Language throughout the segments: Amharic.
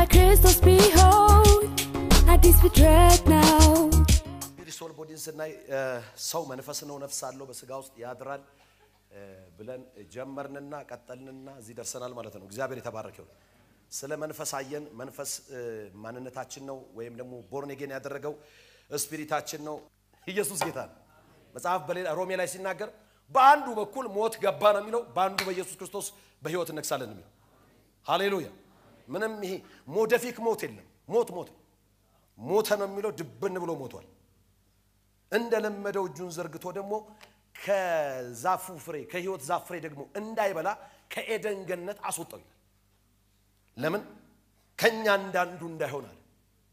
በክርስቶስ ቢሆን አዲስ ፍጥረት ነው። እንግዲህ ሶል ቦዲን ስናይ ሰው መንፈስ ነው፣ ነፍስ አለው፣ በስጋ ውስጥ ያድራል ብለን ጀመርንና ቀጠልንና እዚህ ደርሰናል ማለት ነው። እግዚአብሔር የተባረከ ይሁን። ስለ መንፈስ አየን። መንፈስ ማንነታችን ነው፣ ወይም ደግሞ ቦርኔጌን ያደረገው ስፒሪታችን ነው። ኢየሱስ ጌታ ነው። መጽሐፍ በሌላ ሮሜ ላይ ሲናገር በአንዱ በኩል ሞት ገባ ነው የሚለው፣ በአንዱ በኢየሱስ ክርስቶስ በሕይወት እነግሳለን ነው የሚለው። ሃሌሉያ! ምንም ይሄ ሞደፊክ ሞት የለም። ሞት ሞት ሞተ ነው የሚለው፣ ድብን ብሎ ሞቷል። እንደለመደው እጁን ዘርግቶ ደግሞ ከዛፉ ፍሬ ከሕይወት ዛፍ ፍሬ ደግሞ እንዳይበላ ከኤደን ገነት አስወጣው ይላል። ለምን ከኛ እንዳንዱ እንዳይሆን አለ።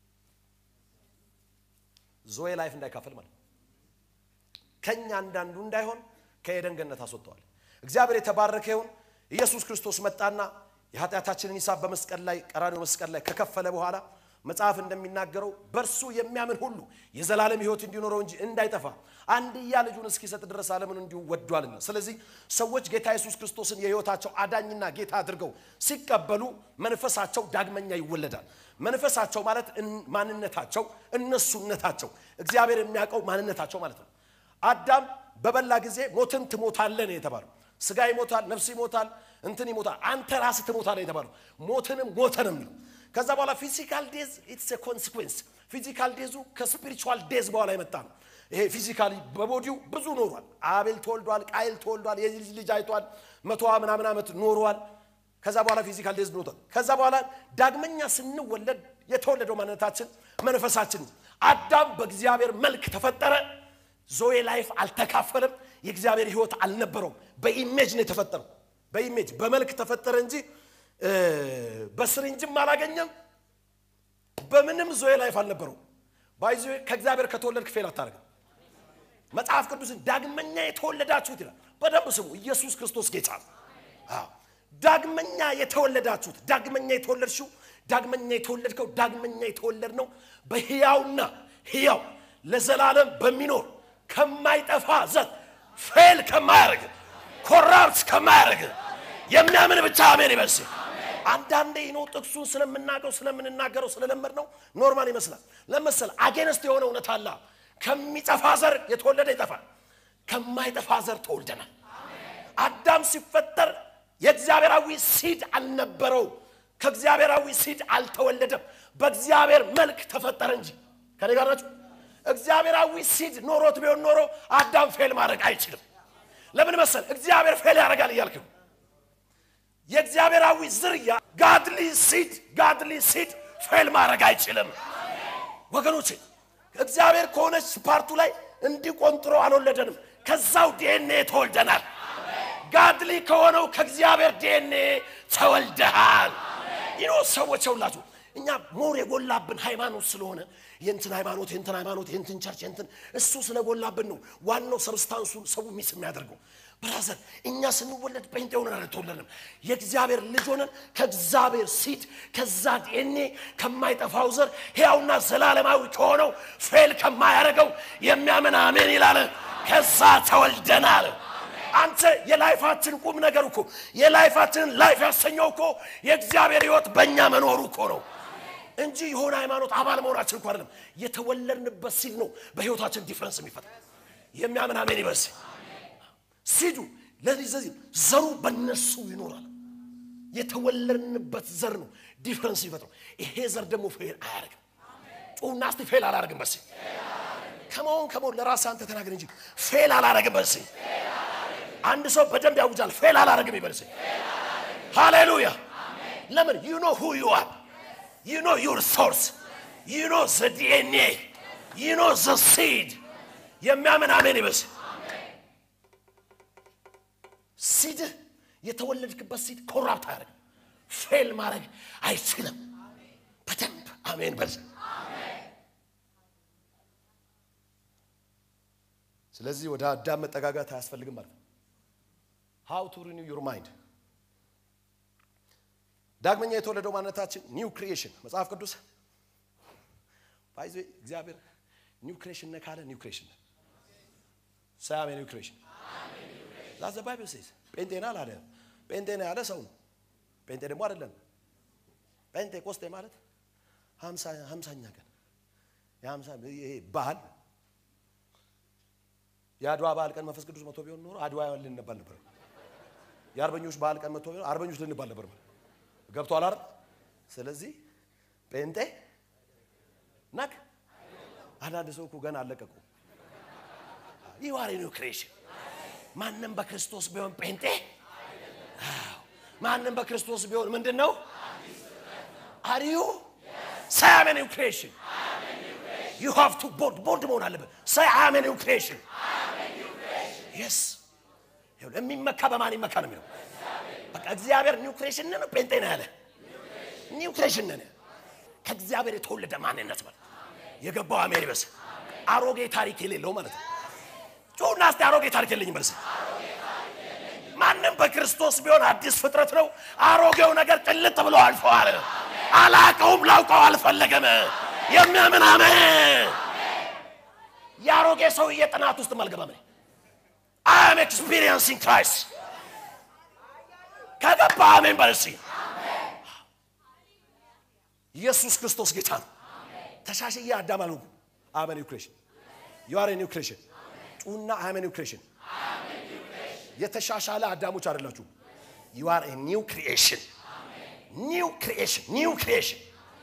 ዞዌ ላይፍ እንዳይካፈል ማለት ነው። ከኛ እንዳንዱ እንዳይሆን ከኤደን ገነት አስወጥተዋል። እግዚአብሔር የተባረከ ይሁን። ኢየሱስ ክርስቶስ መጣና የኃጢአታችንን ሂሳብ በመስቀል ላይ ቀራንዮ መስቀል ላይ ከከፈለ በኋላ መጽሐፍ እንደሚናገረው በእርሱ የሚያምን ሁሉ የዘላለም ሕይወት እንዲኖረው እንጂ እንዳይጠፋ አንድያ ልጁን እስኪሰጥ ድረስ ዓለምን እንዲሁ ወዷልና። ስለዚህ ሰዎች ጌታ ኢየሱስ ክርስቶስን የሕይወታቸው አዳኝና ጌታ አድርገው ሲቀበሉ መንፈሳቸው ዳግመኛ ይወለዳል። መንፈሳቸው ማለት ማንነታቸው፣ እነሱነታቸው እግዚአብሔር የሚያውቀው ማንነታቸው ማለት ነው። አዳም በበላ ጊዜ ሞትን ትሞታለህ ነው የተባለው። ስጋ ይሞታል፣ ነፍስ ይሞታል፣ እንትን ይሞታል፣ አንተ ራስህ ትሞታለህ የተባለው። ሞትንም ሞተ ነው የሚለው። ከዛ በኋላ ፊዚካል ዴዝ ኢትስ ኮንሲኩዌንስ። ፊዚካል ዴዙ ከስፒሪቹዋል ዴዝ በኋላ የመጣ ነው። ይሄ ፊዚካሊ በቦዲው ብዙ ኖሯል። አቤል ተወልዷል፣ ቃይል ተወልዷል፣ የልጅ ልጅ አይቷል፣ መቶ ምናምን ዓመት ኖሯል። ከዛ በኋላ ፊዚካል ዴዝ ኖቷል። ከዛ በኋላ ዳግመኛ ስንወለድ የተወለደው ማንነታችን መንፈሳችን። አዳም በእግዚአብሔር መልክ ተፈጠረ። ዞዌ ላይፍ አልተካፈለም። የእግዚአብሔር ሕይወት አልነበረውም። በኢሜጅ ነው የተፈጠረው። በኢሜጅ በመልክ ተፈጠረ እንጂ በስሪንጅም አላገኘም። በምንም ዞዌ ላይፍ አልነበረውም። ባይዞ ከእግዚአብሔር ከተወለድክ ፌል አታደርግም። መጽሐፍ ቅዱስን ዳግመኛ የተወለዳችሁት ይላል። በደንብ ስሙ። ኢየሱስ ክርስቶስ ጌታ ነው። አዎ ዳግመኛ የተወለዳችሁት ዳግመኛ የተወለድሽው ዳግመኛ የተወለድከው ዳግመኛ የተወለድ ነው በሕያውና ሕያው ለዘላለም በሚኖር ከማይጠፋ ዘር ፌል ከማያደርግ ኮራፕት ከማያደርግ የሚያምን ብቻ አሜን ይበስ። አንዳንዴ ነው ጥቅሱን ስለምናገው ስለምንናገረው ስለለመድ ነው ኖርማል ይመስላል። ለመሰል አጌነስት የሆነ እውነት አለ። ከሚጠፋ ዘር የተወለደ ይጠፋል፣ ከማይጠፋ ዘር ተወልደናል። አዳም ሲፈጠር የእግዚአብሔራዊ ሲድ አልነበረው፣ ከእግዚአብሔራዊ ሲድ አልተወለደም። በእግዚአብሔር መልክ ተፈጠረ እንጂ ከኔ ጋር ናችሁ። እግዚአብሔራዊ ሲድ ኖሮት ቢሆን ኖሮ አዳም ፌል ማድረግ አይችልም። ለምን መሰል እግዚአብሔር ፌል ያደርጋል እያልክ ነው። የእግዚአብሔራዊ ዝርያ ጋድሊ ሲድ ጋድሊ ሲድ ፌል ማድረግ አይችልም ወገኖች። እግዚአብሔር ከሆነች ፓርቱ ላይ እንዲቆንጥሮ አልወለደንም። ከዛው ዲኤንኤ ተወልደናል። ጋድሊ ከሆነው ከእግዚአብሔር ዲኤንኤ ተወልደሃል። ይኖ ሰዎች ሁላችሁ እኛ ሞር የጎላብን ሃይማኖት ስለሆነ የእንትን ሃይማኖት የእንትን ሃይማኖት የእንትን ቸርች የእንትን እሱ ስለጎላብን ነው ዋናው ሰብስታንሱ ሰው ሚስ የሚያደርገው። ብራዘር እኛ ስንወለድ ጴንጤ ሆነን አልተወለድንም። የእግዚአብሔር ልጅ ሆነን ከእግዚአብሔር ሲድ ከዛ ዲኤንኤ ከማይጠፋው ዘር ሕያውና ዘላለማዊ ከሆነው ፌል ከማያደርገው የሚያምን አሜን ይላል። ከዛ ተወልደናል። አንተ የላይፋችን ቁም ነገር እኮ የላይፋችንን ላይፍ ያሰኘው እኮ የእግዚአብሔር ሕይወት በእኛ መኖሩ እኮ ነው እንጂ የሆነ ሃይማኖት አባል መሆናችን እኮ አይደለም። የተወለድንበት ሲድ ነው በሕይወታችን ዲፍረንስ የሚፈጥር የሚያምን አሜን ይበስ። ሲዱ ለዚህ ዘሩ በነሱ ይኖራል። የተወለድንበት ዘር ነው ዲፍረንስ ይፈጥረው። ይሄ ዘር ደግሞ ፌል አያደርግም። ጩና እስቲ ፌል አላደርግም በስ ከመሆን ከመሆን ለራስ አንተ ተናገር እንጂ ፌል አላደርግም በስ አንድ ሰው በደንብ ያውጃል። ፌል አላደርግም ይበልስ። ሃሌሉያ። ለምን ዩ ኖ ሁ ዩ አር ዩ ኖ ዩር ሶርስ ዩ ኖ ዘ ዲኤንኤ ዩ ኖ ዘ ሲድ የሚያምን አሜን ይበስ። ሲድህ የተወለድክበት ሲድ ኮራፕት አያደርግም። ፌል ማድረግ አይችልም። በደንብ አሜን በል። ስለዚህ ወደ አዳም መጠጋጋት አያስፈልግም ማለት ነው። ሃው ቱ ሪኒው ዩር ማይንድ ዳግመኛ የተወለደው ማንነታችን ኒው ክሪኤሽን መጽሐፍ ቅዱስ ባይዞ እግዚአብሔር ኒው ክሪኤሽን ነህ ካለ ኒው ክሪኤሽን ነህ ሳያሜ ኒው ክሪኤሽን ዛዘ ባይብል ሴዝ ጴንጤና አላለ ጴንጤና ያለ ሰው ነው ጴንጤ ደግሞ አይደለም ጴንጤቆስጤ ማለት ሀምሳ ሀምሳኛ ቀን የሀምሳ ይሄ ባህል የአድዋ በዓል ቀን መንፈስ ቅዱስ መቶ ቢሆን ኖሮ አድዋ ልንባል ነበር። የአርበኞች በዓል ቀን መቶ ቢሆን አርበኞች ልንባል ነበር። ገብቷል አይደል? ስለዚህ ጴንጤ ናክ አንዳንድ ሰው እኮ ገና አለቀቁ። ይህ ዋሬ ነው ክሬሽን። ማንም በክርስቶስ ቢሆን ጴንጤ፣ አዎ፣ ማንም በክርስቶስ ቢሆን ምንድን ነው? አሪዩ ሳይ ኒው ክሬሽን ዩ ሃቭ ቱ ቦልድ ቦልድ መሆን አለበት። ሳይ አም ኒው ክሬሽን የስ የሚመካ በማን ይመካ ነው የሚለው። በቃ እግዚአብሔር ኒው ክሬሽን ነው ጴንጤ ነው ያለ ኒው ክሬሽን ነን። ከእግዚአብሔር የተወለደ ማንነት ማለት የገባው አሜን ይበስ አሮጌ ታሪክ የሌለው ማለት ነው። ጩና እስቲ አሮጌ ታሪክ የለኝም በልስ። ማንም በክርስቶስ ቢሆን አዲስ ፍጥረት ነው። አሮጌው ነገር ጭልጥ ብሎ አልፈዋል። አላቀውም፣ ላውቀው አልፈለገም። የሚያምን አሜን። የአሮጌ ሰውዬ ጥናት ውስጥ አልገባም። አይ አም ኤክስፒሪየንሲንግ ክራይስት ከገባ አሜን በልሲ ኢየሱስ ክርስቶስ ጌታ ነው። ተሻሽዬ አዳም አልሆንኩም። አመ ኒው ክሬሽን ዩ አር ኒው ክሬሽን ጩና አመ ኒው ክሬሽን የተሻሻለ አዳሞች አይደላችሁ። ዩ አር ኒው ክሪኤሽን ኒው ክሪኤሽን ኒው ክሪኤሽን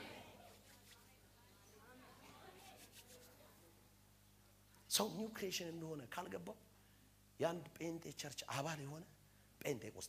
ሰው ኒው ክሪኤሽን እንደሆነ ካልገባው የአንድ ጴንጤ ቸርች አባል የሆነ ጴንጤ ቆስጤ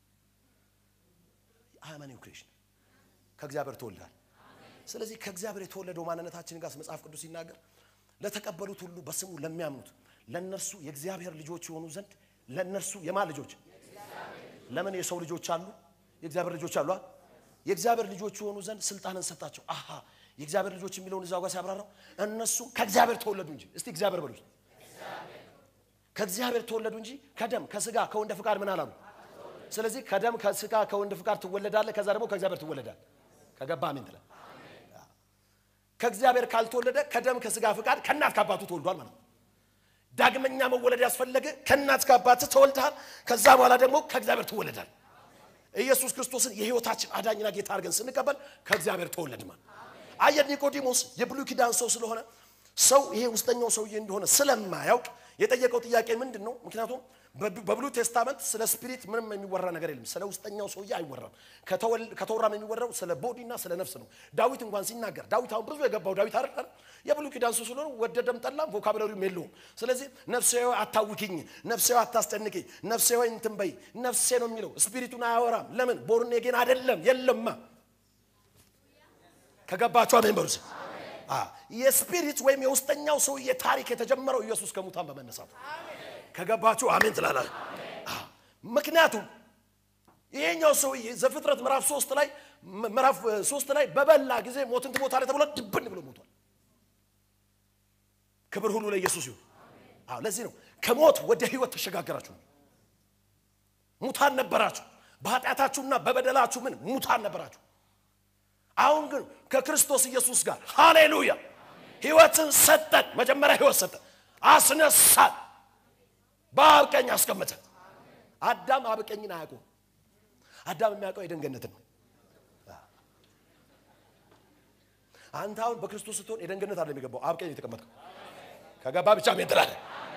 አመ ኒው ክሪኤሽን ከእግዚአብሔር ተወልዳል። ስለዚህ ከእግዚአብሔር የተወለደው ማንነታችን ጋር መጽሐፍ ቅዱስ ሲናገር ለተቀበሉት ሁሉ በስሙ ለሚያምኑት ለእነርሱ የእግዚአብሔር ልጆች የሆኑ ዘንድ ለእነርሱ የማን ልጆች? ለምን የሰው ልጆች አሉ? የእግዚአብሔር ልጆች አሉ። የእግዚአብሔር ልጆች የሆኑ ዘንድ ስልጣንን ሰጣቸው። አሃ የእግዚአብሔር ልጆች የሚለውን እዛው ጋር ሲያብራራው እነሱ ከእግዚአብሔር ተወለዱ እንጂ እስቲ እግዚአብሔር በሉ ከእግዚአብሔር ተወለዱ እንጂ ከደም ከስጋ ከወንድ ፍቃድ ምን አላሉ። ስለዚህ ከደም ከስጋ ከወንድ ፍቃድ ትወለዳለህ። ከዛ ደግሞ ከእግዚአብሔር ትወለዳል። ከገባ አሜን ትላል። ከእግዚአብሔር ካልተወለደ ከደም ከስጋ ፍቃድ ከእናት ከአባቱ ተወልዷል ማለት ነው። ዳግመኛ መወለድ ያስፈለገ ከእናት ከአባት ተወልደሃል። ከዛ በኋላ ደግሞ ከእግዚአብሔር ትወለዳል። ኢየሱስ ክርስቶስን የሕይወታችን አዳኝና ጌታ አድርገን ስንቀበል ከእግዚአብሔር ተወለድ ማለት አየህ። ኒቆዲሞስ የብሉይ ኪዳን ሰው ስለሆነ ሰው ይሄ ውስጠኛው ሰውዬ እንደሆነ ስለማያውቅ የጠየቀው ጥያቄ ምንድን ነው? ምክንያቱም በብሉይ ቴስታመንት ስለ ስፒሪት ምንም የሚወራ ነገር የለም። ስለ ውስጠኛው ሰውዬ አይወራም። ከተወራም የሚወራው ስለ ቦዲና ስለ ነፍስ ነው። ዳዊት እንኳን ሲናገር ዳዊት አሁን ብዙ የገባው ዳዊት አይደል? የብሉይ ኪዳን ሰው ስለሆነ ወደደም ጠላም ቮካብለሪውም የለውም። ስለዚህ ነፍሴ ሆይ አታውኪኝ፣ ነፍሴ ሆይ አታስጨንቂኝ፣ ነፍሴ ሆይ እንትን በይ፣ ነፍሴ ነው የሚለው። ስፒሪቱን አያወራም። ለምን? ቦርኔ ግን አይደለም የለማ። ከገባቸው አሜን በሉ። የስፒሪት ወይም የውስጠኛው ሰውዬ ታሪክ የተጀመረው ኢየሱስ ከሙታን በመነሳቱ ከገባችሁ አሜን ትላላል። ምክንያቱም ይሄኛው ሰውዬ ዘፍጥረት ምዕራፍ ሶስት ላይ ምዕራፍ ሶስት ላይ በበላ ጊዜ ሞትን ትሞታለህ ተብሎ ድብን ብሎ ሞቷል። ክብር ሁሉ ለኢየሱስ ይሁን። አዎ ለዚህ ነው ከሞት ወደ ህይወት ተሸጋገራችሁ። ሙታን ነበራችሁ፣ በኃጢአታችሁና በበደላችሁ ምን ሙታን ነበራችሁ። አሁን ግን ከክርስቶስ ኢየሱስ ጋር ሃሌሉያ ህይወትን ሰጠን። መጀመሪያ ህይወት ሰጠን፣ አስነሳን በአብ ቀኝ አስቀመጠ። አዳም አብ ቀኝን አያውቁም። አዳም የሚያውቀው የደንገነትን ነው። አንተ አሁን በክርስቶስ ስትሆን የደንገነት አለ የሚገባው አብ ቀኝ የተቀመጥከው ከገባ ብቻ ሜን ትላለህ።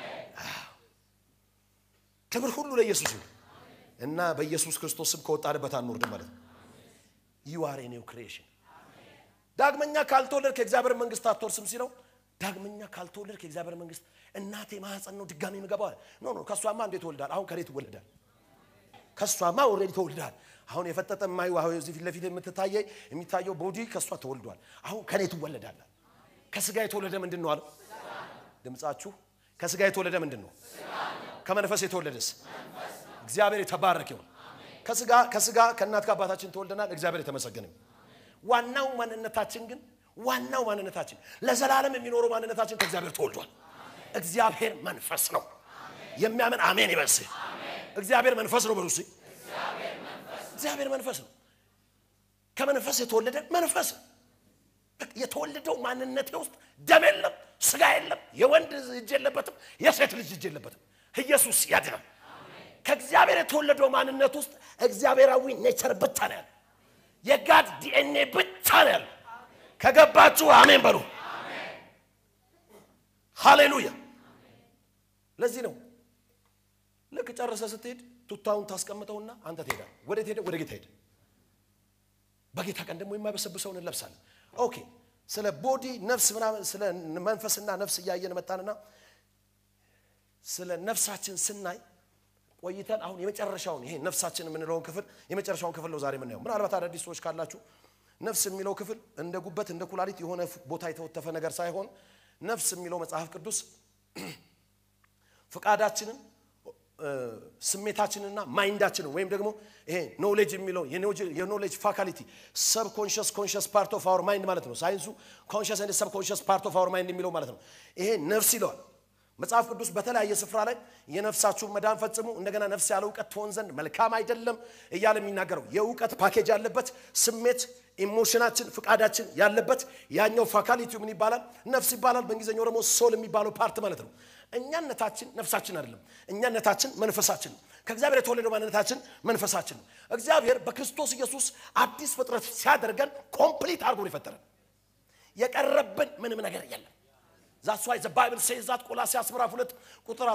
ክብር ሁሉ ለኢየሱስ ይሁን እና በኢየሱስ ክርስቶስ ስም ከወጣንበት አንወርድም ማለት ነው። ዩ አር ኒው ክሪኤሽን። ዳግመኛ ካልተወለድ ከእግዚአብሔር መንግስት አትወርስም ሲለው ዳግመኛ ካልተወለድ ከእግዚአብሔር መንግስት እናቴ ማህፀን ነው ድጋሚ የምገባው አለ። ኖ ኖ ከእሷማ እንዴት ትወልዳል? አሁን ከሬት ትወልዳል። ከእሷማ ኦልሬዲ ተወልዳል። አሁን የፈጠጠ የማዩ አሁን እዚህ ፊት ለፊት የምትታየ የሚታየው ቦዲ ከእሷ ተወልዷል። አሁን ከኔ ትወለዳል። ከስጋ የተወለደ ምንድን ነው አለው? ድምጻችሁ ከስጋ የተወለደ ምንድን ነው? ከመንፈስ የተወለደስ እግዚአብሔር የተባረክ ይሁን። ከስጋ ከስጋ ከእናት ከአባታችን ተወልደናል። እግዚአብሔር የተመሰገነ ይሁን። ዋናው ማንነታችን ግን ዋናው ማንነታችን ለዘላለም የሚኖረው ማንነታችን ከእግዚአብሔር ተወልዷል። እግዚአብሔር መንፈስ ነው። የሚያምን አሜን ይበስ። እግዚአብሔር መንፈስ ነው በሉ። እግዚአብሔር መንፈስ ነው። ከመንፈስ የተወለደ መንፈስ ነው። የተወለደው ማንነቴ ውስጥ ደም የለም፣ ስጋ የለም፣ የወንድ እጅ የለበትም፣ የሴት ልጅ እጅ የለበትም። ኢየሱስ ያድናል። ከእግዚአብሔር የተወለደው ማንነት ውስጥ እግዚአብሔራዊ ኔቸር ብቻ ነው ያለ። የጋድ ዲኤንኤ ብቻ ነው ያለው። ከገባችሁ አሜን በሉ። ሃሌሉያ። ለዚህ ነው ልክ ጨርሰ ስትሄድ ቱታውን ታስቀምጠውና አንተ ትሄዳል። ወዴት ሄደ? ወደ ጌታ ሄደ። በጌታ ቀን ደግሞ የማይበሰብሰውን እንለብሳለን። ኦኬ ስለ ቦዲ ነፍስ ምናምን ስለ መንፈስና ነፍስ እያየን መጣንና ስለ ነፍሳችን ስናይ ቆይተን አሁን የመጨረሻውን ይሄ ነፍሳችን የምንለውን ክፍል የመጨረሻውን ክፍል ነው ዛሬ የምናየው። ምናልባት አዳዲስ ሰዎች ካላችሁ ነፍስ የሚለው ክፍል እንደ ጉበት እንደ ኩላሊት የሆነ ቦታ የተወተፈ ነገር ሳይሆን ነፍስ የሚለው መጽሐፍ ቅዱስ ፍቃዳችንን ስሜታችንና ማይንዳችንን ወይም ደግሞ ይሄ ኖሌጅ የሚለው የኖሌጅ ፋካሊቲ ሰብ ኮንሽስ ኮንሽስ ፓርት ኦፍ አወር ማይንድ ማለት ነው። ሳይንሱ ኮንሽስ ኤንድ ሰብ ኮንሽስ ፓርት ኦፍ አወር ማይንድ የሚለው ማለት ነው። ይሄ ነፍስ ይለዋል መጽሐፍ ቅዱስ በተለያየ ስፍራ ላይ የነፍሳችሁን መዳን ፈጽሙ፣ እንደገና ነፍስ ያለ እውቀት ትሆን ዘንድ መልካም አይደለም እያለ የሚናገረው የእውቀት ፓኬጅ ያለበት ስሜት ኢሞሽናችን ፍቃዳችን ያለበት ያኛው ፋካሊቲው ምን ይባላል? ነፍስ ይባላል። በእንግሊዝኛው ደግሞ ሶል የሚባለው ፓርት ማለት ነው። እኛነታችን ነፍሳችን አይደለም። እኛነታችን መንፈሳችን ነው። ከእግዚአብሔር የተወለደው ማንነታችን መንፈሳችን ነው። እግዚአብሔር በክርስቶስ ኢየሱስ አዲስ ፍጥረት ሲያደርገን ኮምፕሊት አድርጎ ነው የፈጠረን። የቀረብን ምንም ነገር የለም። ዛስ ዋይ ዘ ባይብል ሴዝ ዛት ቆላስይስ ምዕራፍ ሁለት ቁጥር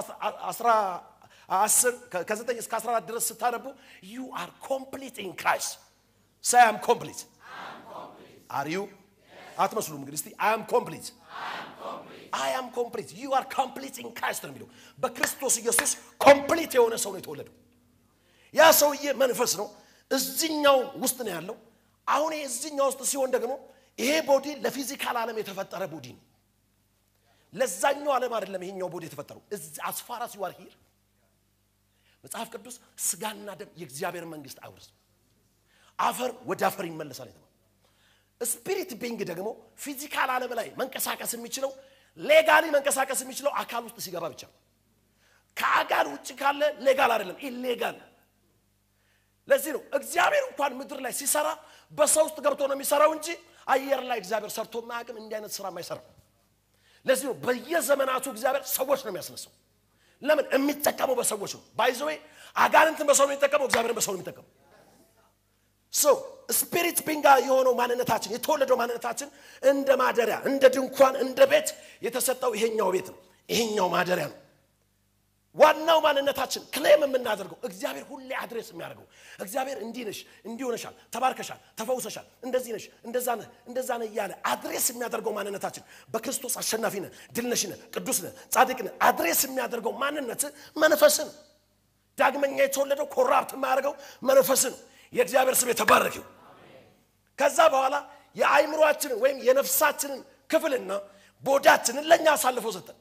10 ከ9 እስከ 14 ድረስ ስታነቡ ዩ አር ኮምፕሊት ኢን ክራይስት ሳይ አም ኮምፕሊት አር ዩ አትመስሉም። እንግዲህ እስቲ አይ አም ኮምፕሊት አይ አም ኮምፕሊት ዩ አር ኮምፕሊት ኢን ክራይስት ነው የሚለው። በክርስቶስ ኢየሱስ ኮምፕሊት የሆነ ሰው ነው የተወለደው። ያ ሰውዬ መንፈስ ነው፣ እዚኛው ውስጥ ነው ያለው። አሁን ይሄ እዚኛው ውስጥ ሲሆን ደግሞ ይሄ ቦዲ ለፊዚካል ዓለም የተፈጠረ ቦዲ ነው። ለዛኛው ዓለም አይደለም ይሄኛው ቦዲ የተፈጠረው። አስፋራስ ዩአር ሂር መጽሐፍ ቅዱስ ስጋና ደም የእግዚአብሔር መንግስት አይወርስም፣ አፈር ወደ አፈር ይመለሳል የተባለው። ስፒሪት ቢንግ ደግሞ ፊዚካል ዓለም ላይ መንቀሳቀስ የሚችለው ሌጋሊ መንቀሳቀስ የሚችለው አካል ውስጥ ሲገባ ብቻ ነው። ከአካል ውጭ ካለ ሌጋል አይደለም፣ ኢሌጋል። ለዚህ ነው እግዚአብሔር እንኳን ምድር ላይ ሲሰራ በሰው ውስጥ ገብቶ ነው የሚሰራው እንጂ አየር ላይ እግዚአብሔር ሰርቶ ማያውቅም። እንዲህ አይነት ስራ አይሰራም። ለዚህ ነው በየዘመናቱ እግዚአብሔር ሰዎች ነው የሚያስነሳው። ለምን የሚጠቀመው በሰዎች ነው። ባይዘዌ አጋንንትን በሰው ነው የሚጠቀመው፣ እግዚአብሔርን በሰው ነው የሚጠቀመው። ሶ ስፒሪት ቢንጋ የሆነው ማንነታችን የተወለደው ማንነታችን እንደ ማደሪያ እንደ ድንኳን እንደ ቤት የተሰጠው ይሄኛው ቤት ነው። ይሄኛው ማደሪያ ነው። ዋናው ማንነታችን ክሌም የምናደርገው እግዚአብሔር ሁሌ አድሬስ የሚያደርገው እግዚአብሔር እንዲህ ነሽ፣ እንዲህ ሆነሻል፣ ተባርከሻል፣ ተፈውሰሻል፣ እንደዚህ ነሽ፣ እንደዛ ነህ፣ እንደዛ ነህ እያለ አድሬስ የሚያደርገው ማንነታችን በክርስቶስ አሸናፊ ነህ፣ ድል ነሽ ነህ፣ ቅዱስ ነህ፣ ጻድቅ ነህ አድሬስ የሚያደርገው ማንነት መንፈስን ዳግመኛ የተወለደው ኮራፕት የማያደርገው መንፈስን የእግዚአብሔር ስም የተባረከው። ከዛ በኋላ የአይምሯችንን ወይም የነፍሳችንን ክፍልና ቦዳችንን ለእኛ አሳልፎ ሰጠን።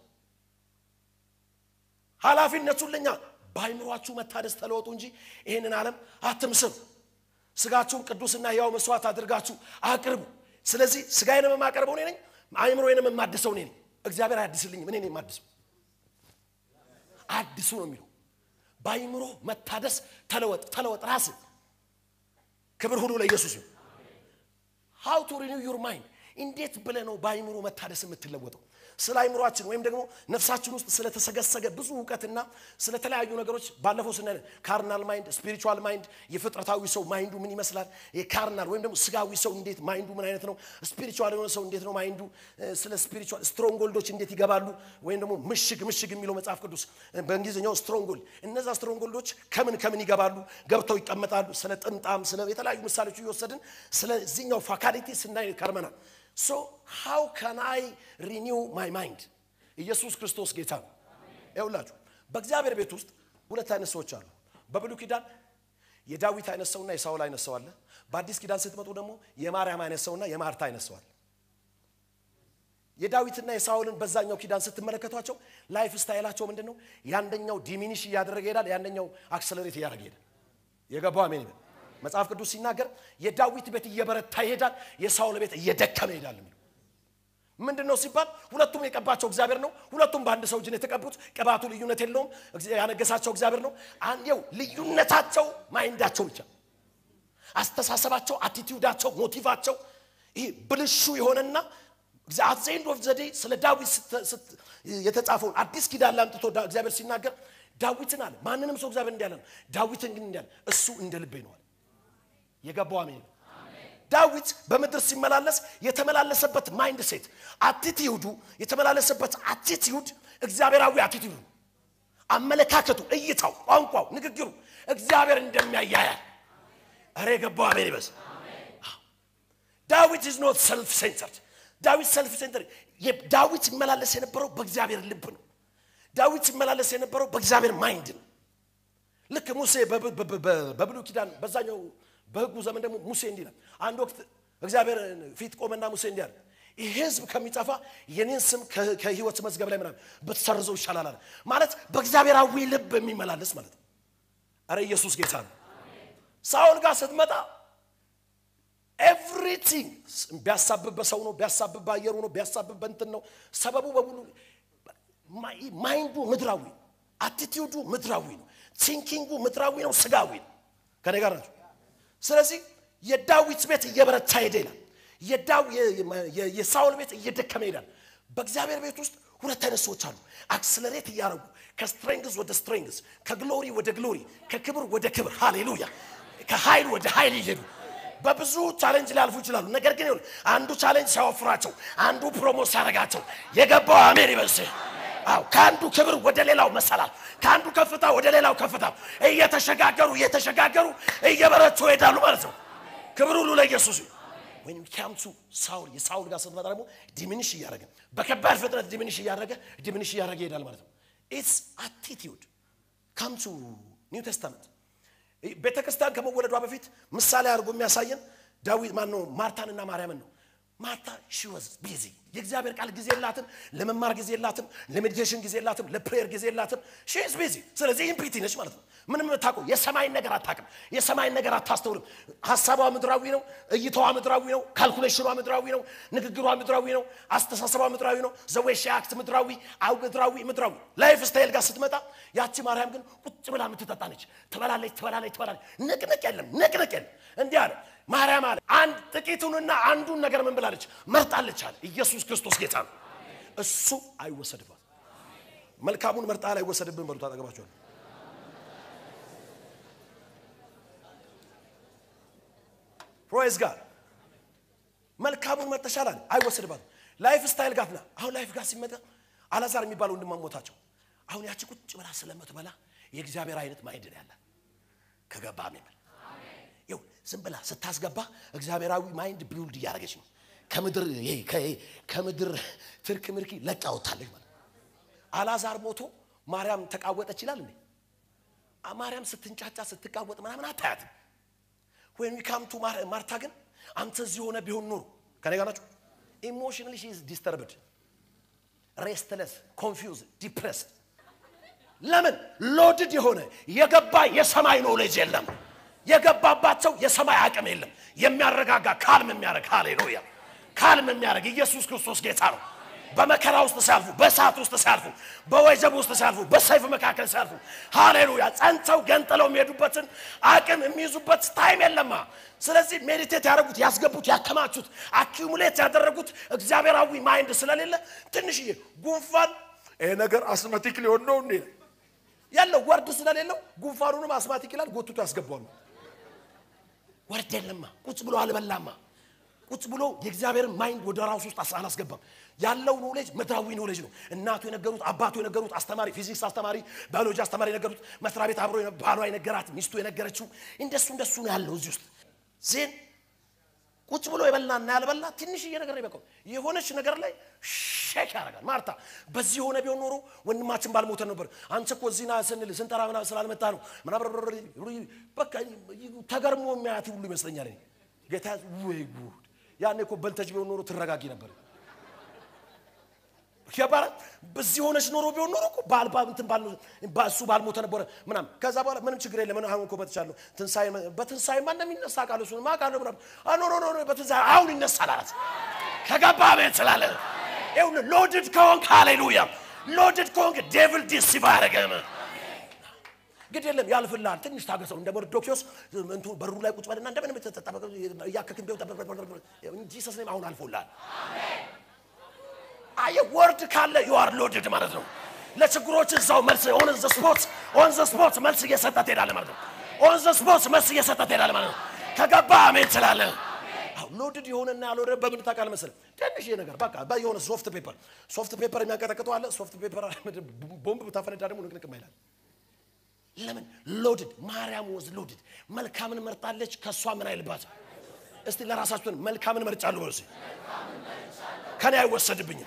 ኃላፊነቱን ለኛ በአይምሯችሁ መታደስ ተለወጡ እንጂ ይህንን ዓለም አትምስሉ። ስጋችሁን ቅዱስና ሕያው መስዋዕት አድርጋችሁ አቅርቡ። ስለዚህ ስጋዬንም የማቀርበው እኔ ነኝ፣ አይምሮዬንም የማድሰው እኔ ነኝ። እግዚአብሔር አያድስልኝም፣ እኔ ነኝ የማድሰው። አድሱ ነው የሚለው። በአይምሮ መታደስ ተለወጥ፣ ተለወጥ ራስ ክብር ሁሉ ለኢየሱስ ነው። ሃው ቱ ሪኒው ዩር ማይንድ እንዴት ብለህ ነው በአይምሮ መታደስ የምትለወጠው? ስለ አይምሯችን ወይም ደግሞ ነፍሳችን ውስጥ ስለተሰገሰገ ብዙ እውቀትና ስለተለያዩ ነገሮች ባለፈው ስናይ ካርናል ማይንድ፣ ስፒሪቹዋል ማይንድ፣ የፍጥረታዊ ሰው ማይንዱ ምን ይመስላል? የካርናል ወይም ደግሞ ስጋዊ ሰው እንዴት ማይንዱ ምን አይነት ነው? ስፒሪቹዋል የሆነ ሰው እንዴት ነው ማይንዱ? ስለ ስፒሪቹዋል ስትሮንጎልዶች እንዴት ይገባሉ? ወይም ደግሞ ምሽግ ምሽግ የሚለው መጽሐፍ ቅዱስ በእንግሊዝኛው ስትሮንጎልድ፣ እነዛ ስትሮንጎልዶች ከምን ከምን ይገባሉ? ገብተው ይቀመጣሉ። ስለ ጥምጣም፣ ስለ የተለያዩ ምሳሌዎች እየወሰድን ስለዚህኛው ፋካሊቲ ስናይ ከርመናል። ሶ ሃው ካን አይ ሪኒው ማይ ማይንድ? ኢየሱስ ክርስቶስ ጌታ ነው። ይኸውላችሁ በእግዚአብሔር ቤት ውስጥ ሁለት አይነት ሰዎች አሉ። በብሉይ ኪዳን የዳዊት አይነት ሰውና የሳውል አይነት ሰው አለ። በአዲስ ኪዳን ስትመጡ ደግሞ የማርያም አይነት ሰውና የማርታ አይነት ሰው አለ። የዳዊትና የሳውልን በዛኛው ኪዳን ስትመለከቷቸው ላይፍ ስታይላቸው ምንድን ነው? ያንደኛው ዲሚኒሽ እያደረገ ይሄዳል፣ ያንደኛው አክሰለሬት እያደረገ ይሄዳል። የገባው አሜን ይበል። መጽሐፍ ቅዱስ ሲናገር የዳዊት ቤት እየበረታ ይሄዳል፣ የሳውል ቤት እየደከመ ይሄዳል የሚለው ምንድን ነው ሲባል ሁለቱም የቀባቸው እግዚአብሔር ነው። ሁለቱም በአንድ ሰው እጅ ነው የተቀቡት። ቅባቱ ልዩነት የለውም። ያነገሳቸው እግዚአብሔር ነው። አንዴው ልዩነታቸው ማይንዳቸው ብቻ፣ አስተሳሰባቸው፣ አቲቲዩዳቸው፣ ሞቲቫቸው ይህ ብልሹ የሆነና አት ዘ ኤንድ ኦፍ ዘ ዴይ ስለ ዳዊት የተጻፈውን አዲስ ኪዳን ላምጥቶ እግዚአብሔር ሲናገር ዳዊትን አለ ማንንም ሰው እግዚአብሔር እንዲያለ ነው። ዳዊትን ግን እንዲያለ እሱ እንደ ልቤ ነዋል። የገባው አሜን። ዳዊት በምድር ሲመላለስ የተመላለሰበት ማይንድ ሴት አቲቲዩዱ የተመላለሰበት አቲቲዩድ እግዚአብሔራዊ አቲቲዩዱ አመለካከቱ፣ እይታው፣ ቋንቋው፣ ንግግሩ እግዚአብሔር እንደሚያያያል። እረ የገባው አሜን ይበዝ። ዳዊት ኢዝ ኖት ሰልፍ ሴንተርድ። ዳዊት ሰልፍ ሴንተር ዳዊት ይመላለስ የነበረው በእግዚአብሔር ልብ ነው። ዳዊት ይመላለስ የነበረው በእግዚአብሔር ማይንድ ነው። ልክ ሙሴ በብሉይ ኪዳን በዛኛው በሕጉ ዘመን ደግሞ ሙሴ እንዲህ ይላል። አንድ ወቅት እግዚአብሔር ፊት ቆመና ሙሴ እንዲህ አለ፣ ይህ ሕዝብ ከሚጠፋ የኔን ስም ከሕይወት መዝገብ ላይ ምናምን ብትሰርዘው ይሻላል አለ። ማለት በእግዚአብሔራዊ ልብ የሚመላለስ ማለት ነው። አረ ኢየሱስ ጌታ ነው። ሳውል ጋር ስትመጣ ኤቭሪቲንግ ቢያሳብብ በሰው ነው፣ ቢያሳብብ በአየሩ ነው፣ ቢያሳብብ በእንትን ነው። ሰበቡ በሙሉ ማይንዱ ምድራዊ ነው። አቲቲዩዱ ምድራዊ ነው። ቲንኪንጉ ምድራዊ ነው፣ ስጋዊ ነው። ከኔ ጋር ናቸው። ስለዚህ የዳዊት ቤት እየበረታ ሄደ ይላል። የሳውል ቤት እየደከመ ይሄዳል። በእግዚአብሔር ቤት ውስጥ ሁለት አይነት ሰዎች አሉ። አክስለሬት እያደረጉ ከስትሬንግዝ ወደ ስትሬንግዝ፣ ከግሎሪ ወደ ግሎሪ፣ ከክብር ወደ ክብር፣ ሃሌሉያ፣ ከኃይል ወደ ኃይል እየሄዱ በብዙ ቻሌንጅ ሊያልፉ ይችላሉ። ነገር ግን ይኸውልህ አንዱ ቻሌንጅ ሲያወፍራቸው፣ አንዱ ፕሮሞት ሲያደርጋቸው የገባው አሜን ይበልስህ። አዎ ከአንዱ ክብር ወደ ሌላው መሰላል፣ ከአንዱ ከፍታ ወደ ሌላው ከፍታ እየተሸጋገሩ እየተሸጋገሩ እየበረቱ ይሄዳሉ ማለት ነው። ክብር ሁሉ ለኢየሱስ ይሁን። ወይም ካምቱ ሳውል የሳውል ጋር ስትመጣ ደግሞ ዲሚኒሽ እያደረገ በከባድ ፍጥነት ዲሚኒሽ እያደረገ ዲሚኒሽ እያደረገ ይሄዳል ማለት ነው። ኢትስ አቲቲዩድ ካምቱ ኒው ቴስታመንት ቤተ ክርስቲያን ከመወለዷ በፊት ምሳሌ አድርጎ የሚያሳየን ዳዊት ማን ነው? ማርታንና ማርያምን ነው። ማርታ ሺ ወዝ ቢዚ የእግዚአብሔር ቃል ጊዜ የላትም፣ ለመማር ጊዜ የላትም፣ ለሜዲቴሽን ጊዜ የላትም፣ ለፕሬየር ጊዜ የላትም። ሺ ኢዝ ቢዚ። ስለዚህ ኢምፒቲ ነች ማለት ነው። ምንም የምታውቀው የሰማይን ነገር አታውቅም፣ የሰማይን ነገር አታስተውልም። ሀሳቧ ምድራዊ ነው፣ እይታዋ ምድራዊ ነው፣ ካልኩሌሽኗ ምድራዊ ነው፣ ንግግሯ ምድራዊ ነው፣ አስተሳሰቧ ምድራዊ ነው። ዘዌሽ አክት ምድራዊ አው ምድራዊ ምድራዊ ላይፍ ስታይል ጋር ስትመጣ ያቺ ማርያም ግን ቁጭ ብላ የምትጠጣ ነች። ትበላለች፣ ትበላለች፣ ትበላለች። ንቅንቅ የለም፣ ንቅንቅ የለም። እንዲህ አለ ማርያም አለ አንድ ጥቂቱንና አንዱን ነገር ምን ብላለች? መርጣለች አለ። ኢየሱስ ክርስቶስ ጌታ ነው። እሱ አይወሰድባት። መልካሙን መርጣ ላይ አይወሰድብን በሉት። አጠገባቸዋል ፕሮይዝ ጋር መልካሙን መርጠሻል አለ። አይወሰድባትም። ላይፍ ስታይል ጋር ና አሁን ላይፍ ጋር ሲመጣ አላዛር የሚባለው ወንድማሞታቸው አሁን ያቺ ቁጭ ብላ ስለምትበላ የእግዚአብሔር አይነት ማይንድ ነው ያላት ከገባ ሜመል ይው ዝም ብላ ስታስገባ እግዚአብሔራዊ ማይንድ ቢውልድ እያደረገች ነው። ከምድር ይሄ ከምድር ትርክ ምርኪ ለቃ ወጥታለች ማለት አላዛር ሞቶ ማርያም ተቃወጠች ይላል እንዴ? ማርያም ስትንጫጫ ስትቃወጥ ምናምን አታያትም። ወይም ካምቱ ማርታ ግን አንተ እዚህ ሆነ ቢሆን ኖሮ ከኔ ጋር ናቸው። ኢሞሽናሊ ሺ ኢዝ ዲስተርብድ ሬስትለስ ኮንፊውዝ ዲፕሬስድ ለምን ሎድድ የሆነ የገባ የሰማይ ኖሌጅ የለም የገባባቸው የሰማይ አቅም የለም የሚያረጋጋ ካልም የሚያደርግ ሃሌሉያ ካልም የሚያደርግ ኢየሱስ ክርስቶስ ጌታ ነው በመከራ ውስጥ ሲያልፉ በእሳት ውስጥ ሲያልፉ በወጀብ ውስጥ ሲያልፉ በሰይፍ መካከል ሲያልፉ ሃሌሉያ ጸንተው ገንጥለው የሚሄዱበትን አቅም የሚይዙበት ታይም የለማ ስለዚህ ሜዲቴት ያደረጉት ያስገቡት ያከማቹት አኪሙሌት ያደረጉት እግዚአብሔራዊ ማይንድ ስለሌለ ትንሽዬ ጉንፋን ይሄ ነገር አስማቲክ ሊሆን ነው እንዴ ያለው ወርድ ስለሌለው ጉንፋኑንም አስማቲክ ይላል ጎትቶ ያስገባሉ ወርድ የለማ ቁጭ ብሎ አልበላማ ቁጭ ብሎ የእግዚአብሔርን ማይንድ ወደ ራሱ ውስጥ አላስገባም ያለው ኖሌጅ ምድራዊ ኖሌጅ ነው እናቱ የነገሩት አባቱ የነገሩት አስተማሪ ፊዚክስ አስተማሪ ባዮሎጂ አስተማሪ የነገሩት መስሪያ ቤት አብሮ ባሏ የነገራት ሚስቱ የነገረችው እንደሱ እንደሱ ነው ያለው እዚህ ውስጥ ዜን ቁጭ ብሎ የበላና ያልበላ ትንሽዬ ነገር ነው ይበቃው የሆነች ነገር ላይ ሼክ ያደርጋል ማርታ በዚህ የሆነ ቢሆን ኖሮ ወንድማችን ባልሞተ ነበር አንተ እኮ እዚህና ስንል ስንጠራ ምናምን ስላልመጣ ነው ምናምን በቃ ተገርሞ የሚያያት ሁሉ ይመስለኛል ጌታ ወይ ጉድ ያኔ እኮ በልተች ቢሆን ኖሮ ትረጋጊ ነበር ይባላል በዚህ ሆነች ኖሮ ቢሆን ኖሮ እኮ ባል ባል እንትን ባል እሱ ባልሞተ ነበረ ምናምን ከዛ በኋላ ምንም ችግር የለም አሁን እኮ መጥቻለሁ ትንሳኤ በትንሳኤ ማን እንደሚነሳ ቃል እሱ ማ ቃል ምናምን ኖ ኖ ኖ በትንሳኤ አሁን ይነሳል አላት ከገባ ቤት ስላለ ይሁን ሎድድ ከሆንክ ሃሌሉያ ሎድድ ከሆንክ ዴቪል ዲሲቭ አያደርግም ግድ የለም ያልፍልሃል ትንሽ ታገሰው እንደ መርዶኪዎስ እንቱ በሩ ላይ ቁጭ በልና እንደምንም እያከክን ቢሆን እንጂ ሰስኔም አሁን አልፎልሃል አየ ወርድ ካለ ዩ አር ሎድድ ማለት ነው ለችግሮች እዛው መልስ ኦን ዘ ስፖት ኦን ዘ ስፖት መልስ እየሰጠ ትሄዳለህ ማለት ነው ኦን ዘ ስፖት መልስ እየሰጠ ትሄዳለህ ማለት ነው ከገባ አሜን ትላለህ ሎድድ የሆነና ያልሆነ በምን ታውቃለህ መሰለህ? ትንሽ ነገር በቃ የሆነ ሶፍት ፔፐር ሶፍት ፔፐር የሚያንቀጠቅጠው አለ። ሶፍት ፔፐር ቦምብ ብታፈነዳ ደግሞ ንቅንቅ ይላል። ለምን ሎድድ? ማርያም ወዝ ሎድድ። መልካምን መርጣለች፣ ከእሷ ምን አይልባት። እስቲ ለራሳችሁን መልካምን መርጫለሁ በሉ እስኪ። ከኔ አይወሰድብኝም።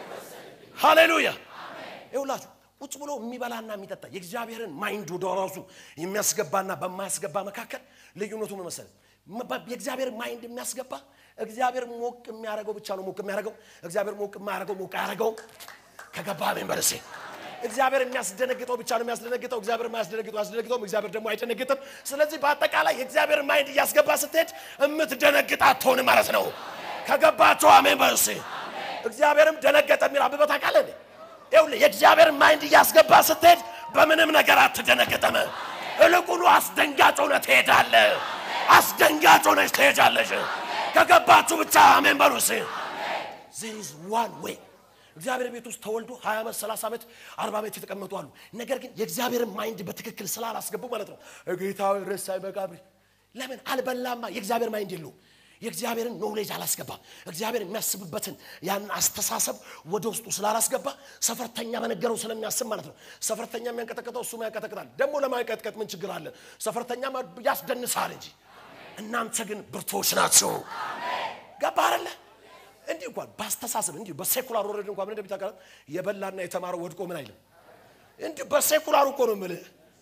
ሃሌሉያ ይውላችሁ ቁጭ ብሎ የሚበላና የሚጠጣ የእግዚአብሔርን ማይንድ ወደ ራሱ የሚያስገባና በማያስገባ መካከል ልዩነቱ ምን መሰለህ? የእግዚአብሔር ማይንድ የሚያስገባ እግዚአብሔር ሞቅ የሚያደርገው ብቻ ነው ሞቅ የሚያደርገው። እግዚአብሔር ሞቅ የማያደርገው ሞቅ አያደርገውም። ከገባ አሜን በል እስኪ። እግዚአብሔር የሚያስደነግጠው ብቻ ነው የሚያስደነግጠው። እግዚአብሔር የማያስደነግጠው አያስደነግጠውም። እግዚአብሔር ደግሞ አይደነግጥም። ስለዚህ በአጠቃላይ የእግዚአብሔር ማይንድ እያስገባ ስትሄድ የምትደነግጥ አትሆንም ማለት ነው። ከገባቸው አሜን በል እስኪ። እግዚአብሔርም ደነገጠ የሚል አንብበህ ታውቃለህ? ይኸውልህ የእግዚአብሔር ማይንድ እያስገባ ስትሄድ በምንም ነገር አትደነግጥም። እልቁኑ አስደንጋጭ ሆነህ ትሄዳለህ። አስደንጋጭ ሆነሽ ትሄጃለሽ። ከገባችሁ ብቻ አሜን በሉ እስኪ። there is one way እግዚአብሔር ቤት ውስጥ ተወልዶ 20 ዓመት 30 ዓመት 40 ዓመት የተቀመጡ አሉ። ነገር ግን የእግዚአብሔርን ማይንድ በትክክል ስላላስገቡ ማለት ነው ጌታዊ ረሳይ መቃብር ለምን አልበላማ? የእግዚአብሔር ማይንድ የለውም። የእግዚአብሔርን ኖሌጅ አላስገባም። እግዚአብሔር የሚያስብበትን ያንን አስተሳሰብ ወደ ውስጡ ስላላስገባ ሰፈርተኛ በነገረው ስለሚያስብ ማለት ነው። ሰፈርተኛ የሚያንቀጠቅጠው እሱ ያንቀጠቅጣል። ደግሞ ለማንቀጥቀጥ ምን ችግር አለ? ሰፈርተኛ ያስደንሳል እንጂ እናንተ ግን ብርቶች ናቸው። ገባ አይደለ? እንዲህ እንኳን በአስተሳሰብ እንዲሁ በሴኩላር ወረድ እንኳን ምን እንደሚታቀረ የበላና የተማረው ወድቆ ምን አይልም። እንዲሁ በሴኩላሩ እኮ ነው የምልህ።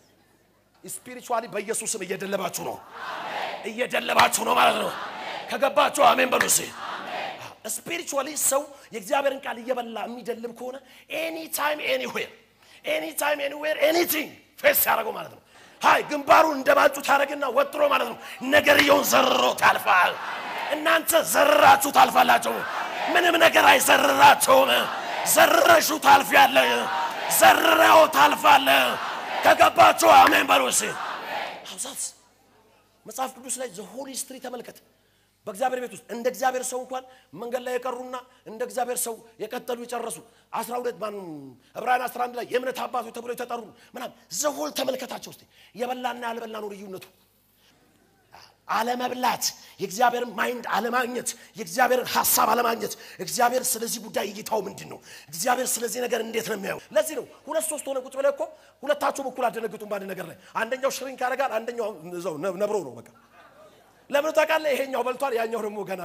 ስፒሪቹዋሊ በኢየሱስም እየደለባችሁ ነው፣ እየደለባችሁ ነው ማለት ነው። ከገባችሁ አሜን በሉ እስኪ። ስፒሪቹዋሊ ሰው የእግዚአብሔርን ቃል እየበላ የሚደልብ ከሆነ ኤኒ ታይም ኤኒዌር ኤኒ ታይም ኤኒዌር ኤኒቲንግ ፌስ ያደረገው ማለት ነው። ሀይ ግንባሩን እንደባጩ ታደረግና ወጥሮ ማለት ነው። ነገርየውን ዘርሮ ታልፋል። እናንተ ዘርራችሁ ታልፋላችሁ። ምንም ነገር አይዘርራቸውም። ዘርረሹ ታልፊያለህ። ዘርረው ታልፋለህ። ከገባችሁ አሜን በሉ እስኪ። አብዛት መጽሐፍ ቅዱስ ላይ ዘሆሊ ስትሪ ተመልከት። በእግዚአብሔር ቤት ውስጥ እንደ እግዚአብሔር ሰው እንኳን መንገድ ላይ የቀሩና እንደ እግዚአብሔር ሰው የቀጠሉ የጨረሱ አስራ ሁለት ማን ዕብራውያን 11 ላይ የእምነት አባቶች ተብሎ የተጠሩ ምናምን ዘሆል ተመልከታቸው እስቲ። የበላና ያልበላ ነው ልዩነቱ። አለመብላት፣ የእግዚአብሔርን ማይንድ አለማግኘት፣ የእግዚአብሔርን ሀሳብ አለማግኘት። እግዚአብሔር ስለዚህ ጉዳይ እይታው ምንድን ነው? እግዚአብሔር ስለዚህ ነገር እንዴት ነው የሚያየው? ለዚህ ነው ሁለት ሶስት ሆነ ቁጭ ብለህ እኮ ሁለታችሁም እኩል አደነግጡም በአንድ ነገር ላይ። አንደኛው ሽሪንክ ያደርጋል፣ አንደኛው እዛው ነብሮ ነው በቃ ለምን ታውቃለህ? ይሄኛው በልቷል፣ ያኛው ደግሞ ገና።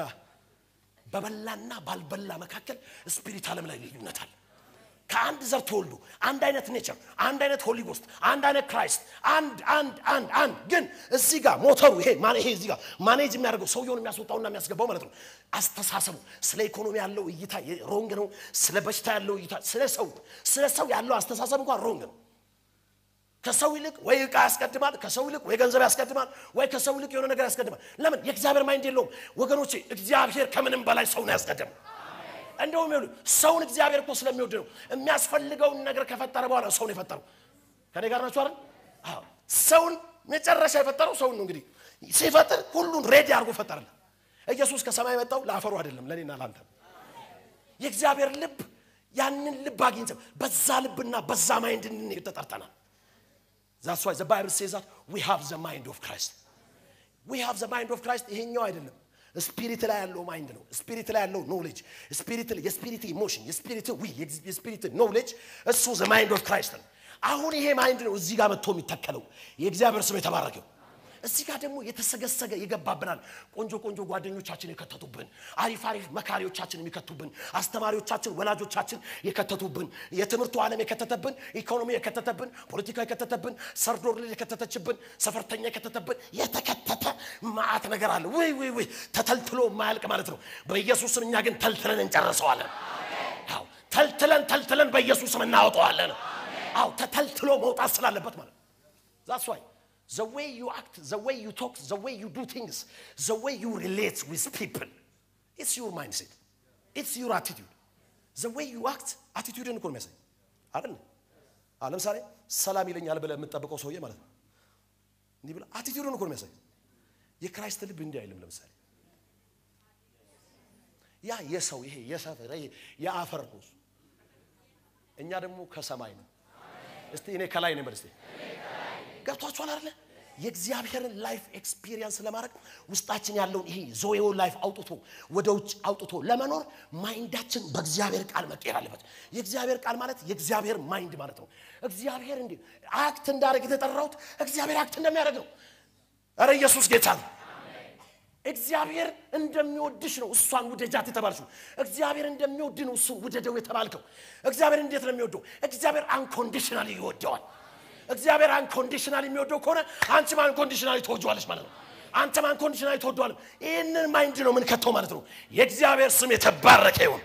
በበላና ባልበላ መካከል ስፒሪት ዓለም ላይ ልዩነት አለ። ከአንድ ዘር ተወልዶ አንድ አይነት ኔቸር፣ አንድ አይነት ሆሊ ጎስት፣ አንድ አይነት ክራይስት፣ አንድ አንድ አንድ አንድ ግን እዚህ ጋር ሞተሩ ይሄ ይሄ እዚህ ጋር ማኔጅ የሚያደርገው ሰውየውን የሚያስወጣውና የሚያስገባው ማለት ነው። አስተሳሰቡ ስለ ኢኮኖሚ ያለው እይታ ሮንግ ነው። ስለ በሽታ ያለው እይታ፣ ስለ ሰው ስለ ሰው ያለው አስተሳሰብ እንኳን ሮንግ ነው። ከሰው ይልቅ ወይ ዕቃ ያስቀድማል፣ ከሰው ይልቅ ወይ ገንዘብ ያስቀድማል፣ ወይ ከሰው ይልቅ የሆነ ነገር ያስቀድማል። ለምን? የእግዚአብሔር ማይንድ የለውም ወገኖቼ። እግዚአብሔር ከምንም በላይ ሰውን ያስቀድም። እንደውም ይሉ ሰውን እግዚአብሔር እኮ ስለሚወድ ነው የሚያስፈልገውን ነገር ከፈጠረ በኋላ ሰውን የፈጠረው። ከኔ ጋር ናቸው አይደል? አዎ ሰውን መጨረሻ የፈጠረው ሰውን ነው። እንግዲህ ሲፈጥር ሁሉን ሬዲ አድርጎ ፈጠረልን። ኢየሱስ ከሰማይ የመጣው ለአፈሩ አይደለም፣ ለእኔና ለአንተ። የእግዚአብሔር ልብ ያንን ልብ አግኝተን በዛ ልብና በዛ ማይንድ እንድንሄድ ተጠርተናል። ዛትስ ዋይ ዘ ባይብል ሴዝ ዛት ዊ ሃቭ ዘ ማይንድ ኦፍ ክራይስት ዊ ሃቭ ዘ ማይንድ ኦፍ ክራይስት። ይሄኛው አይደለም ስፒሪት ላይ ያለው ማይንድ ነው። ስፒሪት ላይ ያለው ኖሌጅ፣ ስፒሪት የስፒሪት ኢሞሽን፣ የስፒሪት ዊ የስፒሪት ኖሌጅ እሱ ዘ ማይንድ ኦፍ ክራይስት ነው። አሁን ይሄ ማይንድ ነው እዚህ ጋር መጥቶ የሚተከለው። የእግዚአብሔር ስም የተባረከው። እዚህ ጋር ደግሞ የተሰገሰገ ይገባብናል። ቆንጆ ቆንጆ ጓደኞቻችን የከተቱብን፣ አሪፍ አሪፍ መካሪዎቻችን የሚከቱብን፣ አስተማሪዎቻችን፣ ወላጆቻችን የከተቱብን፣ የትምህርቱ ዓለም የከተተብን፣ ኢኮኖሚ የከተተብን፣ ፖለቲካ የከተተብን፣ ሰርዶር የከተተችብን፣ ሰፈርተኛ የከተተብን የተከተተ ማአት ነገር አለ። ውይ ውይ ውይ ተተልትሎ የማያልቅ ማለት ነው። በኢየሱስ ስም እኛ ግን ተልትለን እንጨርሰዋለን። አዎ ተልትለን ተልትለን በኢየሱስ ስም እናወጣዋለን። አዎ ተተልትሎ መውጣት ስላለበት ማለት ነው። ዛትስ ዋይ the way you act, the way you talk, the way you do things, the way you relate with people, it's your mindset. It's your attitude. The way you act, attitude እኮ ነው የሚያሳይ አይደል? አዎ ለምሳሌ ሰላም ይለኛል ብለህ የምትጠብቀው ሰውዬ ማለት ነው እንዲህ ብለህ አቲቲዩድን እኮ ነው የሚያሳይ። የክራይስት ልብ እንዲህ አይልም። ለምሳሌ ያ የሰው ይሄ የሰፈር ይሄ የአፈር ነው። እኛ ደግሞ ከሰማይ ነው። እስቲ እኔ ከላይ ነኝ በል እስቲ ገብቷችኋል አይደለ? የእግዚአብሔርን ላይፍ ኤክስፒሪየንስ ለማድረግ ውስጣችን ያለውን ይሄ ዞዌውን ላይፍ አውጥቶ ወደ ውጭ አውጥቶ ለመኖር ማይንዳችን በእግዚአብሔር ቃል መቀየር አለበት። የእግዚአብሔር ቃል ማለት የእግዚአብሔር ማይንድ ማለት ነው። እግዚአብሔር እንዲ አክት እንዳደረግ የተጠራሁት እግዚአብሔር አክት እንደሚያደርግ ነው። ኧረ ኢየሱስ ጌታ ነው። እግዚአብሔር እንደሚወድሽ ነው እሷን ውደጃት የተባልሽው። እግዚአብሔር እንደሚወድ ነው እሱን ውደደው የተባልከው። እግዚአብሔር እንዴት ነው የሚወደው? እግዚአብሔር አንኮንዲሽናሊ ይወደዋል። እግዚአብሔር አንኮንዲሽናሊ የሚወደው ከሆነ አንቺም አንኮንዲሽናሊ ትወጂዋለሽ ማለት ነው። አንተም አንኮንዲሽናሊ ትወደዋለህ። ይህንን ማይንድ ነው የምንከተው ማለት ነው። የእግዚአብሔር ስም የተባረከ ይሁን።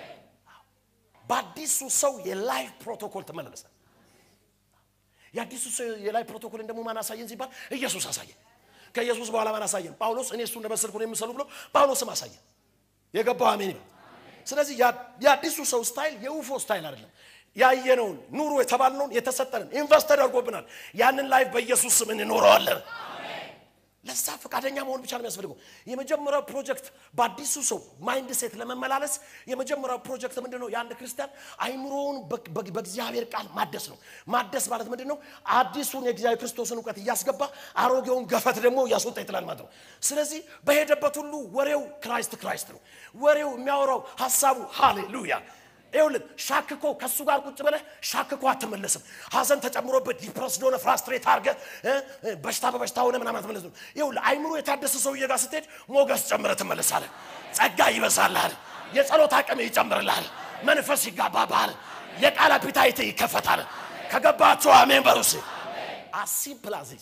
በአዲሱ ሰው የላይፍ ፕሮቶኮል ትመላለሰ የአዲሱ ሰው የላይፍ ፕሮቶኮልን ደግሞ ማን አሳየን ሲባል ኢየሱስ አሳየን። ከኢየሱስ በኋላ ማን አሳየን? ጳውሎስ እኔ እሱ እንደመሰልኩ ነው የምሰሉ ብሎ ጳውሎስም አሳየን። የገባው አሜን ይበል። ስለዚህ የአዲሱ ሰው ስታይል የውፎ ስታይል አይደለም። ያየነውን ኑሮ የተባልነውን የተሰጠንን ኢንቨስት ተደርጎብናል። ያንን ላይፍ በኢየሱስ ስም እንኖረዋለን። ለዛ ፈቃደኛ መሆን ብቻ ነው የሚያስፈልገው። የመጀመሪያው ፕሮጀክት በአዲሱ ሰው ማይንድ ሴት ለመመላለስ የመጀመሪያው ፕሮጀክት ምንድን ነው? የአንድ ክርስቲያን አይምሮውን በእግዚአብሔር ቃል ማደስ ነው። ማደስ ማለት ምንድን ነው? አዲሱን የእግዚአብሔር ክርስቶስን እውቀት እያስገባ አሮጌውን ገፈት ደግሞ እያስወጣ ይጥላል ማለት ነው። ስለዚህ በሄደበት ሁሉ ወሬው ክራይስት ክራይስት ነው። ወሬው የሚያወራው ሀሳቡ ሃሌሉያ ይኸውልህ ሻክኮ ከእሱ ጋር ቁጭ ብለህ ሻክኮ አትመለስም። ሀዘን ተጨምሮበት ዲፕረስድ ሆነ ፍራስትሬት አድርገህ በሽታ በበሽታ ሆነ ምናምን አትመለስም። ይኸውልህ አይምሮ የታደሰ ሰውዬ ጋር ስትሄድ ሞገስ ጨምረህ ትመለሳለህ። ጸጋ ይበዛልሃል። የጸሎት አቅም ይጨምርልሃል። መንፈስ ይጋባብሃል። የቃል አፒታይት ይከፈታል። ከገባችሁ አሜን በሩስ አሲምፕል አዚዝ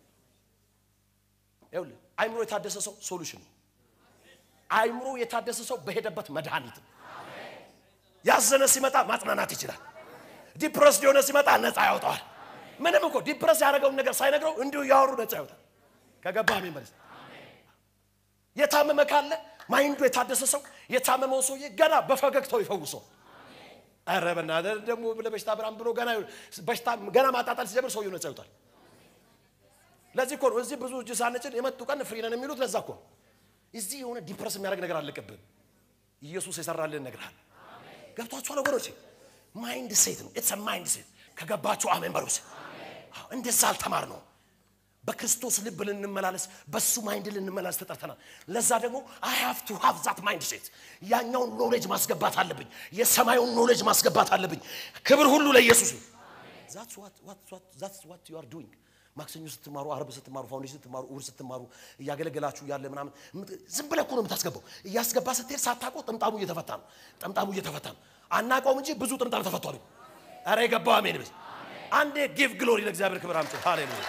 ይኸውልህ አይምሮ የታደሰ ሰው ሶሉሽን ነው። አይምሮ የታደሰ ሰው በሄደበት መድኃኒት ነው። ያዘነ ሲመጣ ማጽናናት ይችላል። ዲፕረስ የሆነ ሲመጣ ነፃ ያወጣዋል። ምንም እኮ ዲፕረስ ያደረገውን ነገር ሳይነግረው እንዲሁ እያወሩ ነፃ ያወጣል። ከገባ አሜን በለስ የታመመ ካለ ማይንዱ የታደሰ ሰው የታመመው ሰውዬ ገና በፈገግታው ይፈውሰው። ኧረ በእናትህ ደግሞ ለበሽታ ብራም ብሎ ገና በሽታ ገና ማጣጣል ሲጀምር ሰውዬው ነፃ ያወጣል። ለዚህ እኮ ነው እዚህ ብዙ እጅ ሳንጭን የመጡ ቀን ፍሪ ነን የሚሉት። ለዛ እኮ ነው እዚህ የሆነ ዲፕረስ የሚያደርግ ነገር አለቅብን። ኢየሱስ የሰራልን ነግርሃል። ገብቷችኋል ወገኖቼ? ማይንድ ሴት ነው። ኢትስ ማይንድ ሴት ከገባችሁ አሜን በሉስ። እንደዛ አልተማር ነው። በክርስቶስ ልብ ልንመላለስ፣ በሱ ማይንድ ልንመላለስ ተጠርተናል። ለዛ ደግሞ አይ ሃቭ ቱ ሃቭ ዛት ማይንድ ሴት። ያኛውን ኖሌጅ ማስገባት አለብኝ። የሰማዩን ኖሌጅ ማስገባት አለብኝ። ክብር ሁሉ ለኢየሱስ ነው። ዛትስ ዋት ዩ አር ዱይንግ ማክሰኞ ስትማሩ፣ አርብ ስትማሩ፣ ፋውንዴሽን ስትማሩ፣ እሑድ ስትማሩ እያገለገላችሁ ያለ ምናምን ዝም ብለህ እኮ ነው የምታስገባው። እያስገባ ስትሄድ ሳታውቀው ጥምጣሙ እየተፈታ ነው። ጥምጣሙ እየተፈታ ነው። አናውቀውም እንጂ ብዙ ጥምጣም ተፈቷል። ኧረ የገባው አሜን በል። አንዴ ጊቭ ግሎሪ ለእግዚአብሔር ክብር አምጪ። ሃሌሉያ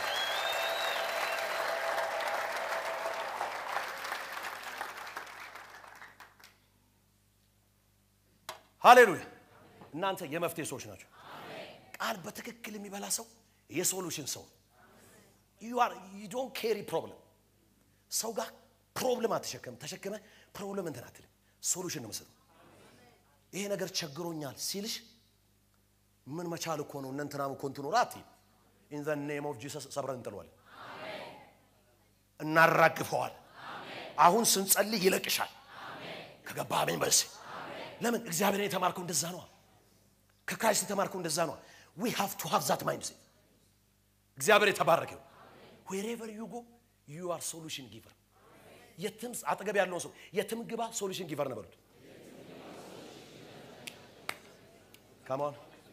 ሃሌሉያ። እናንተ የመፍትሄ ሰዎች ናቸው። ቃል በትክክል የሚበላ ሰው የሶሉሽን ሰው ዩ ዶንት ኬሪ ፕሮብለም። ሰው ጋር ፕሮብለም አትሸከም። ተሸክመ ፕሮብለም እንትን አትልም። ሶሉሽን ነው የምሰጠው። ይሄ ነገር ቸግሮኛል ሲልሽ ምን መቻል እኮ ነው እነ እንትናም እኮ እንትኖራ አትይም። ኢን ዘ ኔም ኦፍ ጂሰስ ሰብረን እንጥለዋለን፣ እናራግፈዋል። አሁን ስንጸልይ ይለቅሻል። ከገባ አሜን በልሴ ለምን እግዚአብሔርን የተማርከው እንደዛ ነዋ። ከክራይስት የተማርከው እንደዛ ነዋ። ዊ ሃቭ ቱ ሃቭ ዛት ማይንድ ሴት። እግዚአብሔር የተባረከው ዌሬቨር ዩ ጎ ዩ አር ሶሉሽን ጊቨር። የትም አጠገብ ያለውን ሰው የትም ግባ ሶሉሽን ጊቨር ነው በሉት። ካማን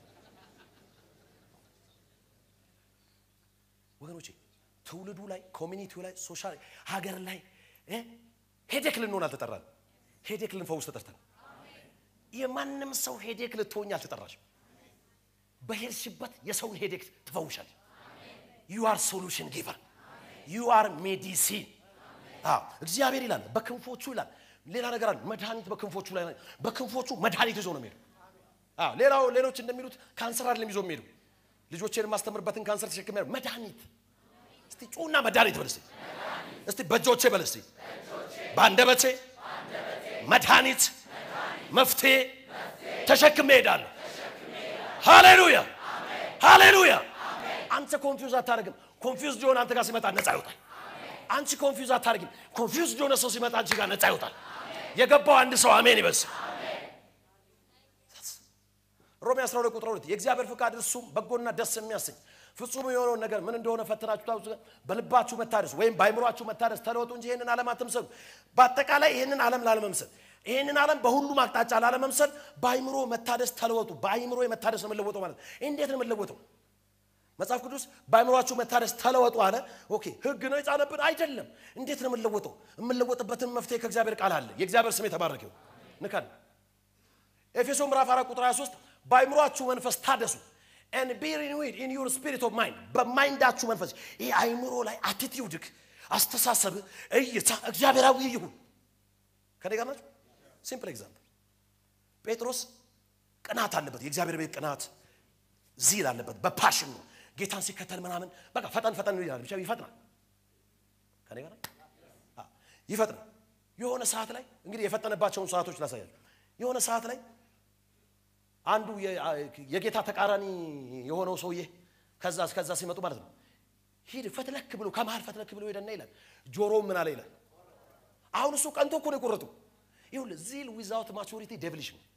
ወገኖቼ፣ ትውልዱ ላይ ኮሚኒቲው ላይ ሶሻል ሀገር ላይ ሄዴክ ልንሆን አልተጠራን። ሄዴክ ልንፈውስ ተጠርተን የማንም ሰው ሄዴክ ልትሆኝ አልተጠራሽም። በሄድሽበት የሰውን ሄዴክ ትፈውሻል። ዩ አር ሶሉሽን ጊቨር ዩ አር ሜዲሲን። እግዚአብሔር ይላል በክንፎቹ ይላል። ሌላ ነገር አለ። መድኃኒት በክንፎቹ ላይ በክንፎቹ መድኃኒት ይዞ ነው የሚሄዱ። ሌላው ሌሎች እንደሚሉት ካንሰር አይደለም ይዞ የሚሄዱ ልጆቼን የማስተምርበትን ካንሰር ተሸክሜ መድኃኒት። እስቲ ጩና መድኃኒት በል እስቲ እስቲ በእጆቼ በል እስቲ በአንደበቴ መድኃኒት መፍትሄ ተሸክሜ እሄዳለሁ። ሃሌሉያ ሃሌሉያ። አንተ ኮንፊውዝ አታደርግም። ኮንፊውዝ ሊሆን አንተ ጋር ሲመጣ ነፃ ይወጣል። አንቺ ኮንፊውዝ አታደርግም። ኮንፊውዝ ሊሆነ ሰው ሲመጣ አንቺ ጋር ነፃ ይወጣል። የገባው አንድ ሰው አሜን ይበስ። ሮሜ 12 ቁጥር 2 የእግዚአብሔር ፍቃድ እርሱም በጎና ደስ የሚያሰኝ ፍጹም የሆነውን ነገር ምን እንደሆነ ፈትናችሁ ታውቁ ዘንድ በልባችሁ መታደስ ወይም በአይምሯችሁ መታደስ ተለወጡ እንጂ ይህንን ዓለም አትምሰሉ። በአጠቃላይ ይህንን ዓለም ላለመምሰል ይህንን ዓለም በሁሉም አቅጣጫ ላለመምሰል በአይምሮ መታደስ ተለወጡ። በአይምሮ መታደስ ነው የምንለወጠው ማለት ነው። እንዴት ነው የምንለወጠው? መጽሐፍ ቅዱስ በአይምሯችሁ መታደስ ተለወጡ አለ። ኦኬ ህግ ነው የጫነብን አይደለም። እንዴት ነው የምንለወጠው? የምንለወጥበትን መፍትሄ ከእግዚአብሔር ቃል አለ። የእግዚአብሔር ስም የተባረከ ይሁን። ንካል ኤፌሶ ምዕራፍ 4 ቁጥር 23 በአይምሯችሁ መንፈስ ታደሱ and be renewed in your spirit of mind በማይንዳችሁ መንፈስ ይህ አይምሮ ላይ አቲቲዩድክ አስተሳሰብ እይታ እግዚአብሔራዊ ይሁን ከኔ ጋር ናችሁ ሲምፕል ኤግዛምፕል ጴጥሮስ ቅናት አለበት የእግዚአብሔር ቤት ቅናት ዚል አለበት በፓሽን ነው ጌታን ሲከተል ምናምን በቃ ፈጠን ፈጠን ይላል ብቻ ይፈጥናል ከኔ ጋር ናችሁ? አዎ፣ ይፈጥናል የሆነ ሰዓት ላይ እንግዲህ የፈጠነባቸውን ሰዓቶች ላሳያችሁ የሆነ ሰዓት ላይ አንዱ የ- የጌታ ተቃራኒ የሆነው ሰውዬ ከዛ ከዛ ሲመጡ ማለት ነው ሂድ ፈትለክ ብሎ ከመሃል ፈትለክ ብሎ ሄደና ይላል ጆሮው ምን አለ ይላል አሁን እሱ ቀንቶ እኮ ነው የቆረጡ ይኸውልህ ዚል ዊዛውት ማቹሪቲ ዴቪሊሽ ነው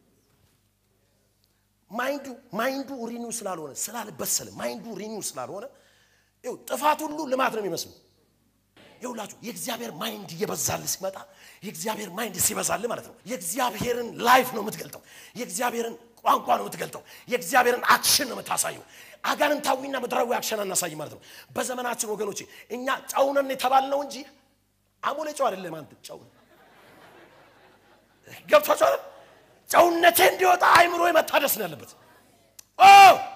ማይንዱ ማይንዱ ሪኒው ስላልሆነ ስላልበሰለ ማይንዱ ሪኒው ስላልሆነ ይኸው ጥፋት ሁሉ ልማት ነው የሚመስለው ይውላችሁ የእግዚአብሔር ማይንድ እየበዛል ሲመጣ የእግዚአብሔር ማይንድ ሲበዛል ማለት ነው የእግዚአብሔርን ላይፍ ነው የምትገልጠው የእግዚአብሔርን ቋንቋ ነው የምትገልጠው የእግዚአብሔርን አክሽን ነው የምታሳየው አጋንንታዊና ምድራዊ አክሽን አናሳይ ማለት ነው በዘመናችን ወገኖች እኛ ጨውነን የተባልነው እንጂ አሞሌ ጨው አይደለም አንተ ጨው ገብቷችኋል ጨውነቴ እንዲወጣ አይምሮ መታደስ ነው ያለበት ኦ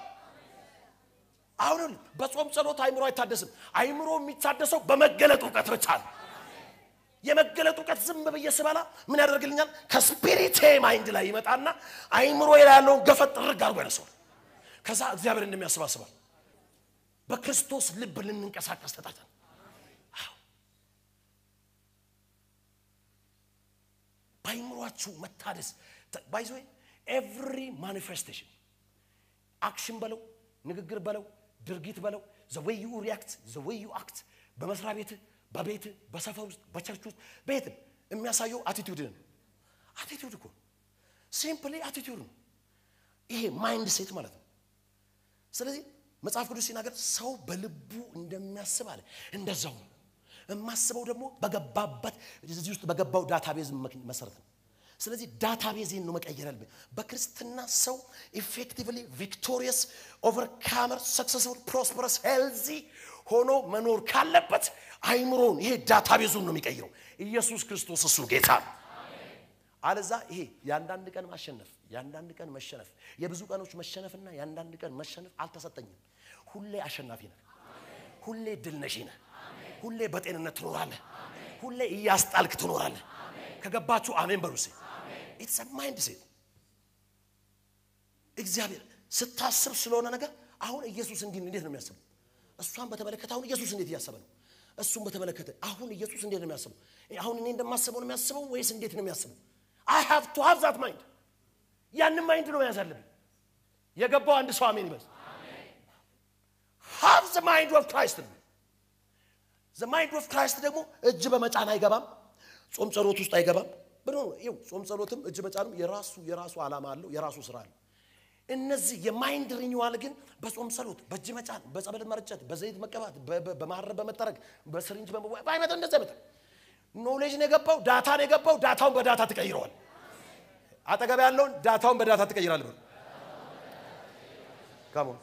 አሁን በጾም ጸሎት አይምሮ አይታደስም። አይምሮ የሚታደሰው በመገለጥ እውቀት ብቻ ነው። የመገለጥ እውቀት ዝም ብዬ ስበላ ምን ያደርግልኛል? ከስፒሪቴ ማይንድ ላይ ይመጣና አይምሮ ላይ ያለውን ገፈት ጥርግ አድርጎ ያነሰዋል። ከዛ እግዚአብሔር እንደሚያስባስባል በክርስቶስ ልብ ልንንቀሳቀስ ተጣጣን። በአይምሯችሁ መታደስ ባይዘ ኤቭሪ ማኒፌስቴሽን አክሽን በለው ንግግር በለው ድርጊት በለው ዘወይ ዩ ሪያክት ዘወይ ዩ አክት በመስሪያ ቤት በቤት በሰፈር ውስጥ በቸርች ውስጥ ቤትም የሚያሳየው አቲቲዩድ ነው አቲቲዩድ እኮ ሲምፕሊ አቲቲዩድ ነው ይሄ ማይንድ ሴት ማለት ነው ስለዚህ መጽሐፍ ቅዱስ ሲናገር ሰው በልቡ እንደሚያስብ አለ እንደዛው ነው የማስበው ደግሞ በገባበት እዚህ ውስጥ በገባው ዳታቤዝ መሰረት ነው ስለዚህ ዳታቤዜን ነው መቀየር ያለብኝ በክርስትና ሰው ኢፌክቲቭሊ ቪክቶሪየስ ኦቨርካመር ሰክሰስፉል ፕሮስፐረስ ሄልዚ ሆኖ መኖር ካለበት አይምሮን ይሄ ዳታቤዙን ነው የሚቀይረው ኢየሱስ ክርስቶስ እሱ ጌታ ነው አለዛ ይሄ የአንዳንድ ቀን ማሸነፍ የአንዳንድ ቀን መሸነፍ የብዙ ቀኖች መሸነፍና የአንዳንድ ቀን መሸነፍ አልተሰጠኝም ሁሌ አሸናፊ ነህ ሁሌ ድል ነሺ ነህ ሁሌ በጤንነት ትኖራለህ ሁሌ እያስጣልክ ትኖራለህ ከገባችሁ አሜን በሉሴ ኢትስ ማይንድ ሴት እግዚአብሔር ስታስብ ስለሆነ ነገር አሁን ኢየሱስ እንዲህ እንዴት ነው የሚያስበው እሷን በተመለከተ አሁን ኢየሱስ እንዴት እያሰበ ነው እሱን በተመለከተ አሁን ኢየሱስ እንዴት ነው የሚያስበው አሁን እኔ እንደማስበው ነው የሚያስበው ወይስ እንዴት ነው የሚያስበው አይ ሃቭ ቱ ሃቭ ዛት ማይንድ ያንን ማይንድ ነው መያዝ አለብኝ የገባው አንድ ሰው አሜን ይበል ሃቭ ዘ ማይንድ ኦፍ ክራይስት ነው ዘ ማይንድ ኦፍ ክራይስት ደግሞ እጅ በመጫን አይገባም ጾም ጸሎት ውስጥ አይገባም ብሎ ይው ጾም ጸሎትም እጅ መጫንም የራሱ የራሱ ዓላማ አለው የራሱ ስራ አለው እነዚህ የማይንድ ሪኒዋል ግን በጾም ጸሎት በእጅ መጫን በጸበል መርጨት በዘይት መቀባት በማረብ በመጠረግ በስሪንጅ በአይመት እንደዚህ አይመጣ ኖሌጅ ነው የገባው ዳታ ነው የገባው ዳታውን በዳታ ትቀይረዋል አጠገብ ያለውን ዳታውን በዳታ ትቀይራል ብሎ ካሞን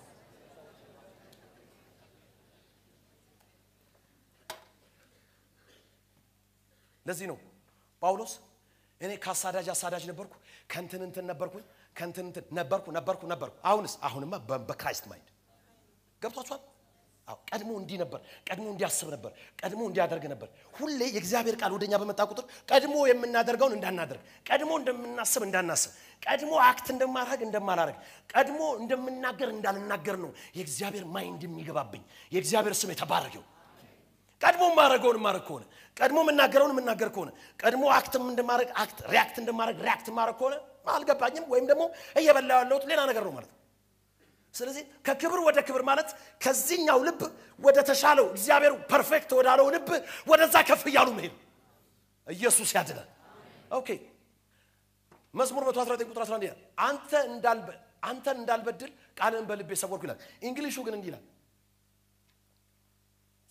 ለዚህ ነው ጳውሎስ እኔ ከአሳዳጅ አሳዳጅ ነበርኩ ከንትን እንትን ነበርኩኝ ከንትን እንትን ነበርኩ ነበርኩ ነበርኩ አሁንስ አሁንማ በክራይስት ማይንድ ገብቷችኋል አዎ ቀድሞ እንዲህ ነበር ቀድሞ እንዲያስብ ነበር ቀድሞ እንዲያደርግ ነበር ሁሌ የእግዚአብሔር ቃል ወደኛ በመጣ ቁጥር ቀድሞ የምናደርገውን እንዳናደርግ ቀድሞ እንደምናስብ እንዳናስብ ቀድሞ አክት እንደማድረግ እንደማላረግ ቀድሞ እንደምናገር እንዳልናገር ነው የእግዚአብሔር ማይንድ የሚገባብኝ የእግዚአብሔር ስም የተባረገው ቀድሞ ማድረገውን ማድረግ ከሆነ ቀድሞ የምናገረውን የምናገር ከሆነ ቀድሞ አክትም እንደማድረግ አክት ሪያክት እንደማድረግ ሪያክት ማድረግ ከሆነ አልገባኝም ወይም ደግሞ እየበላ ያለሁት ሌላ ነገር ነው ማለት ነው ስለዚህ ከክብር ወደ ክብር ማለት ከዚህኛው ልብ ወደ ተሻለው እግዚአብሔር ፐርፌክት ወዳለው ልብ ወደዛ ከፍ እያሉ መሄድ ኢየሱስ ያድናል ኦኬ መዝሙር 119 ቁጥር 11 ይላል አንተ እንዳልበ አንተን እንዳልበድል ቃልን በልቤ ሰወርኩ ይላል እንግሊሹ ግን እንዲህ ይላል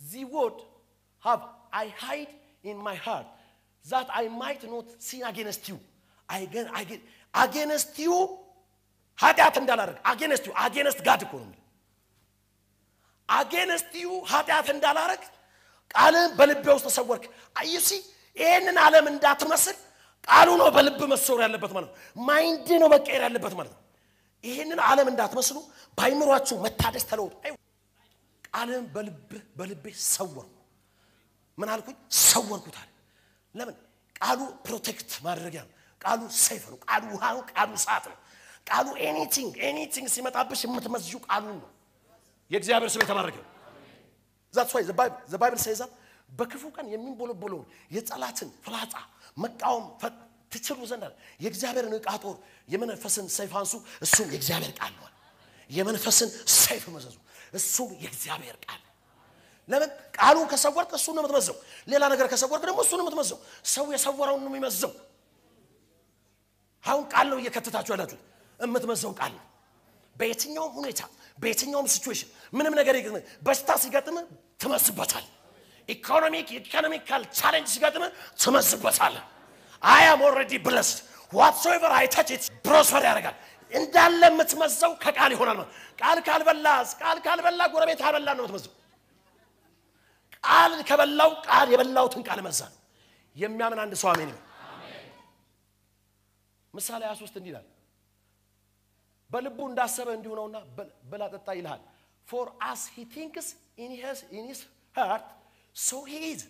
the word have I hide in my heart that I might not sin against you. Again- again- against you ኃጢአት እንዳላደርግ against you against God እኮ ነው የሚለው። against you ኃጢአት እንዳላደርግ ቃልህን በልቤ ውስጥ ተሰወርክ። አዩሲ ይህንን ዓለም እንዳትመስል ቃሉ ነው በልብ መሰወር ያለበት ማለት ነው። ማይንድ ነው መቀየር ያለበት ማለት ነው። ይህንን ዓለም እንዳትመስሉ በአይምሯችሁ መታደስ ተለውጡ። አይ ቃልህን በልብ በልቤ ሰወርኩ። ምን አልኩኝ? ሰወርኩት አለ። ለምን? ቃሉ ፕሮቴክት ማድረጊያ ነው። ቃሉ ሰይፍ ነው። ቃሉ ውሃ ነው። ቃሉ ሰዓት ነው። ቃሉ ኤኒቲንግ ኤኒቲንግ ሲመጣብሽ የምትመዝዡ ቃሉን ነው። የእግዚአብሔር ስም የተባረከ ነው። ዛትስ ዋይ ዘ ባይብል ሴይዝ በክፉ ቀን የሚንቦለቦለውን የጠላትን ፍላጻ መቃወም ፈ- ትችሉ ዘንድ አለ። የእግዚአብሔርን ዕቃ ጦር የመንፈስን ሰይፍ አንሱ፣ እሱም የእግዚአብሔር ቃል ነው። የመንፈስን ሰይፍ መዘዙ፣ እሱም የእግዚአብሔር ቃል ነው። ለምን ቃሉን ከሰወርክ እሱን ነው የምትመዘው። ሌላ ነገር ከሰወርክ ደግሞ እሱን ነው የምትመዘው። ሰው የሰወረውን ነው የሚመዘው። አሁን ቃል ነው እየከተታችሁ ያላችሁት። የምትመዘው ቃል ነው። በየትኛውም ሁኔታ በየትኛውም ሲቹዌሽን ምንም ነገር ይገጥም፣ በሽታ ሲገጥም ትመስበታል። ኢኮኖሚክ ኢኮኖሚካል ቻሌንጅ ሲገጥም ትመስበታል። አይ አም ኦልሬዲ ብለስድ ዋትሶኤቨር አይ ታች ኢት ፕሮስፐር ያደርጋል። እንዳለ የምትመዘው ከቃል ይሆናል ማለት ቃል ካልበላ ቃል ካልበላ ጎረቤት አልበላ ነው የምትመዘው። ቃል ከበላው ቃል የበላውትን ቃል መዛ ነው የሚያምን አንድ ሰው አሜን ይበል። ምሳሌ 23 እንዲህ ይላል በልቡ እንዳሰበ እንዲሁ ነውና በል- ብላ ጠጣ ይልሃል ፎር አስ ሂ ቲንክስ ኢን ሂዝ ሃርት ሶ ሂ ኢዝ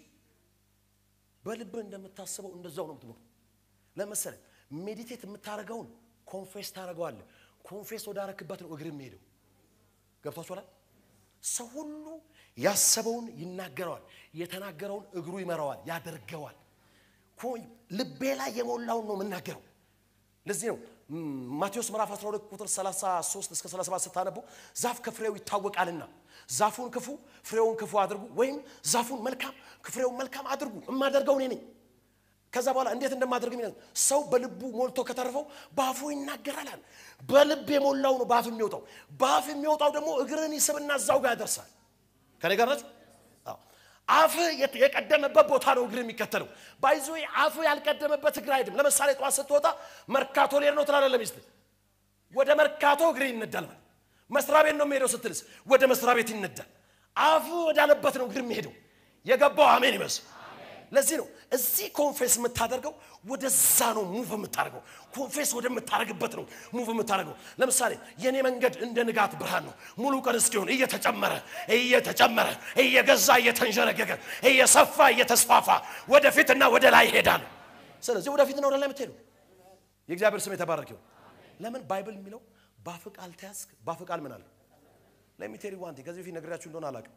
በልብህ እንደምታስበው እንደዛው ነው የምትኖር ለመሰለ ሜዲቴት የምታደርገውን ኮንፌስ ታደርገዋለህ ኮንፌስ ወዳረክበት ነው እግር የሚሄደው ገብቷችኋል ሰው ሁሉ ያሰበውን ይናገረዋል የተናገረውን እግሩ ይመራዋል ያደርገዋል ኮ- ልቤ ላይ የሞላውን ነው የምናገረው ለዚህ ነው ም፣ ማቴዎስ ምዕራፍ 12 ቁጥር 33 እስከ 37 ስታነቡ ዛፍ ከፍሬው ይታወቃልና ዛፉን ክፉ ፍሬውን ክፉ አድርጉ ወይም ዛፉን መልካም ፍሬውን መልካም አድርጉ የማደርገው እኔ ነኝ ከዛ በኋላ እንዴት እንደማደርግ የሚነ ሰው በልቡ ሞልቶ ከተረፈው በአፉ ይናገራል አለ በልብ የሞላው ነው በአፍ የሚወጣው በአፍ የሚወጣው ደግሞ እግርን ይስብና እዛው ጋር ያደርሳል ከኔ ጋር ናችሁ አዎ። አፍ የት- የቀደመበት ቦታ ነው እግር የሚከተለው ባይዞ አፍ ያልቀደመበት እግር አይድም ለምሳሌ ጠዋት ስትወጣ መርካቶ ሌር ነው ትላለህ ለሚስት ወደ መርካቶ እግር ይነዳል ማለት መስሪያ ቤት ነው የሚሄደው ስትልስ ወደ መስሪያ ቤት ይነዳል አፉ ወዳለበት ነው እግር የሚሄደው የገባው አሜን ይመስል ለዚህ ነው እዚህ ኮንፌስ የምታደርገው ወደዛ ነው ሙቭ የምታደርገው ኮንፌስ ወደምታደርግበት ነው ሙቭ የምታደርገው ለምሳሌ የኔ መንገድ እንደ ንጋት ብርሃን ነው ሙሉ ቀን እስኪሆን እየተጨመረ እየተጨመረ እየገዛ እየተንዠረገገ እየሰፋ እየተስፋፋ ወደፊትና ወደ ላይ ይሄዳል ስለዚህ ወደፊትና ወደ ላይ የምትሄዱ የእግዚአብሔር ስም የተባረክ ይሁን ለምን ባይብል የሚለው ባፍ ቃል ተያዝክ ባፍ ቃል ምን አለ ለሚቴሪ ዋንቲ ከዚህ በፊት ነግሬያችሁ እንደሆነ አላውቅም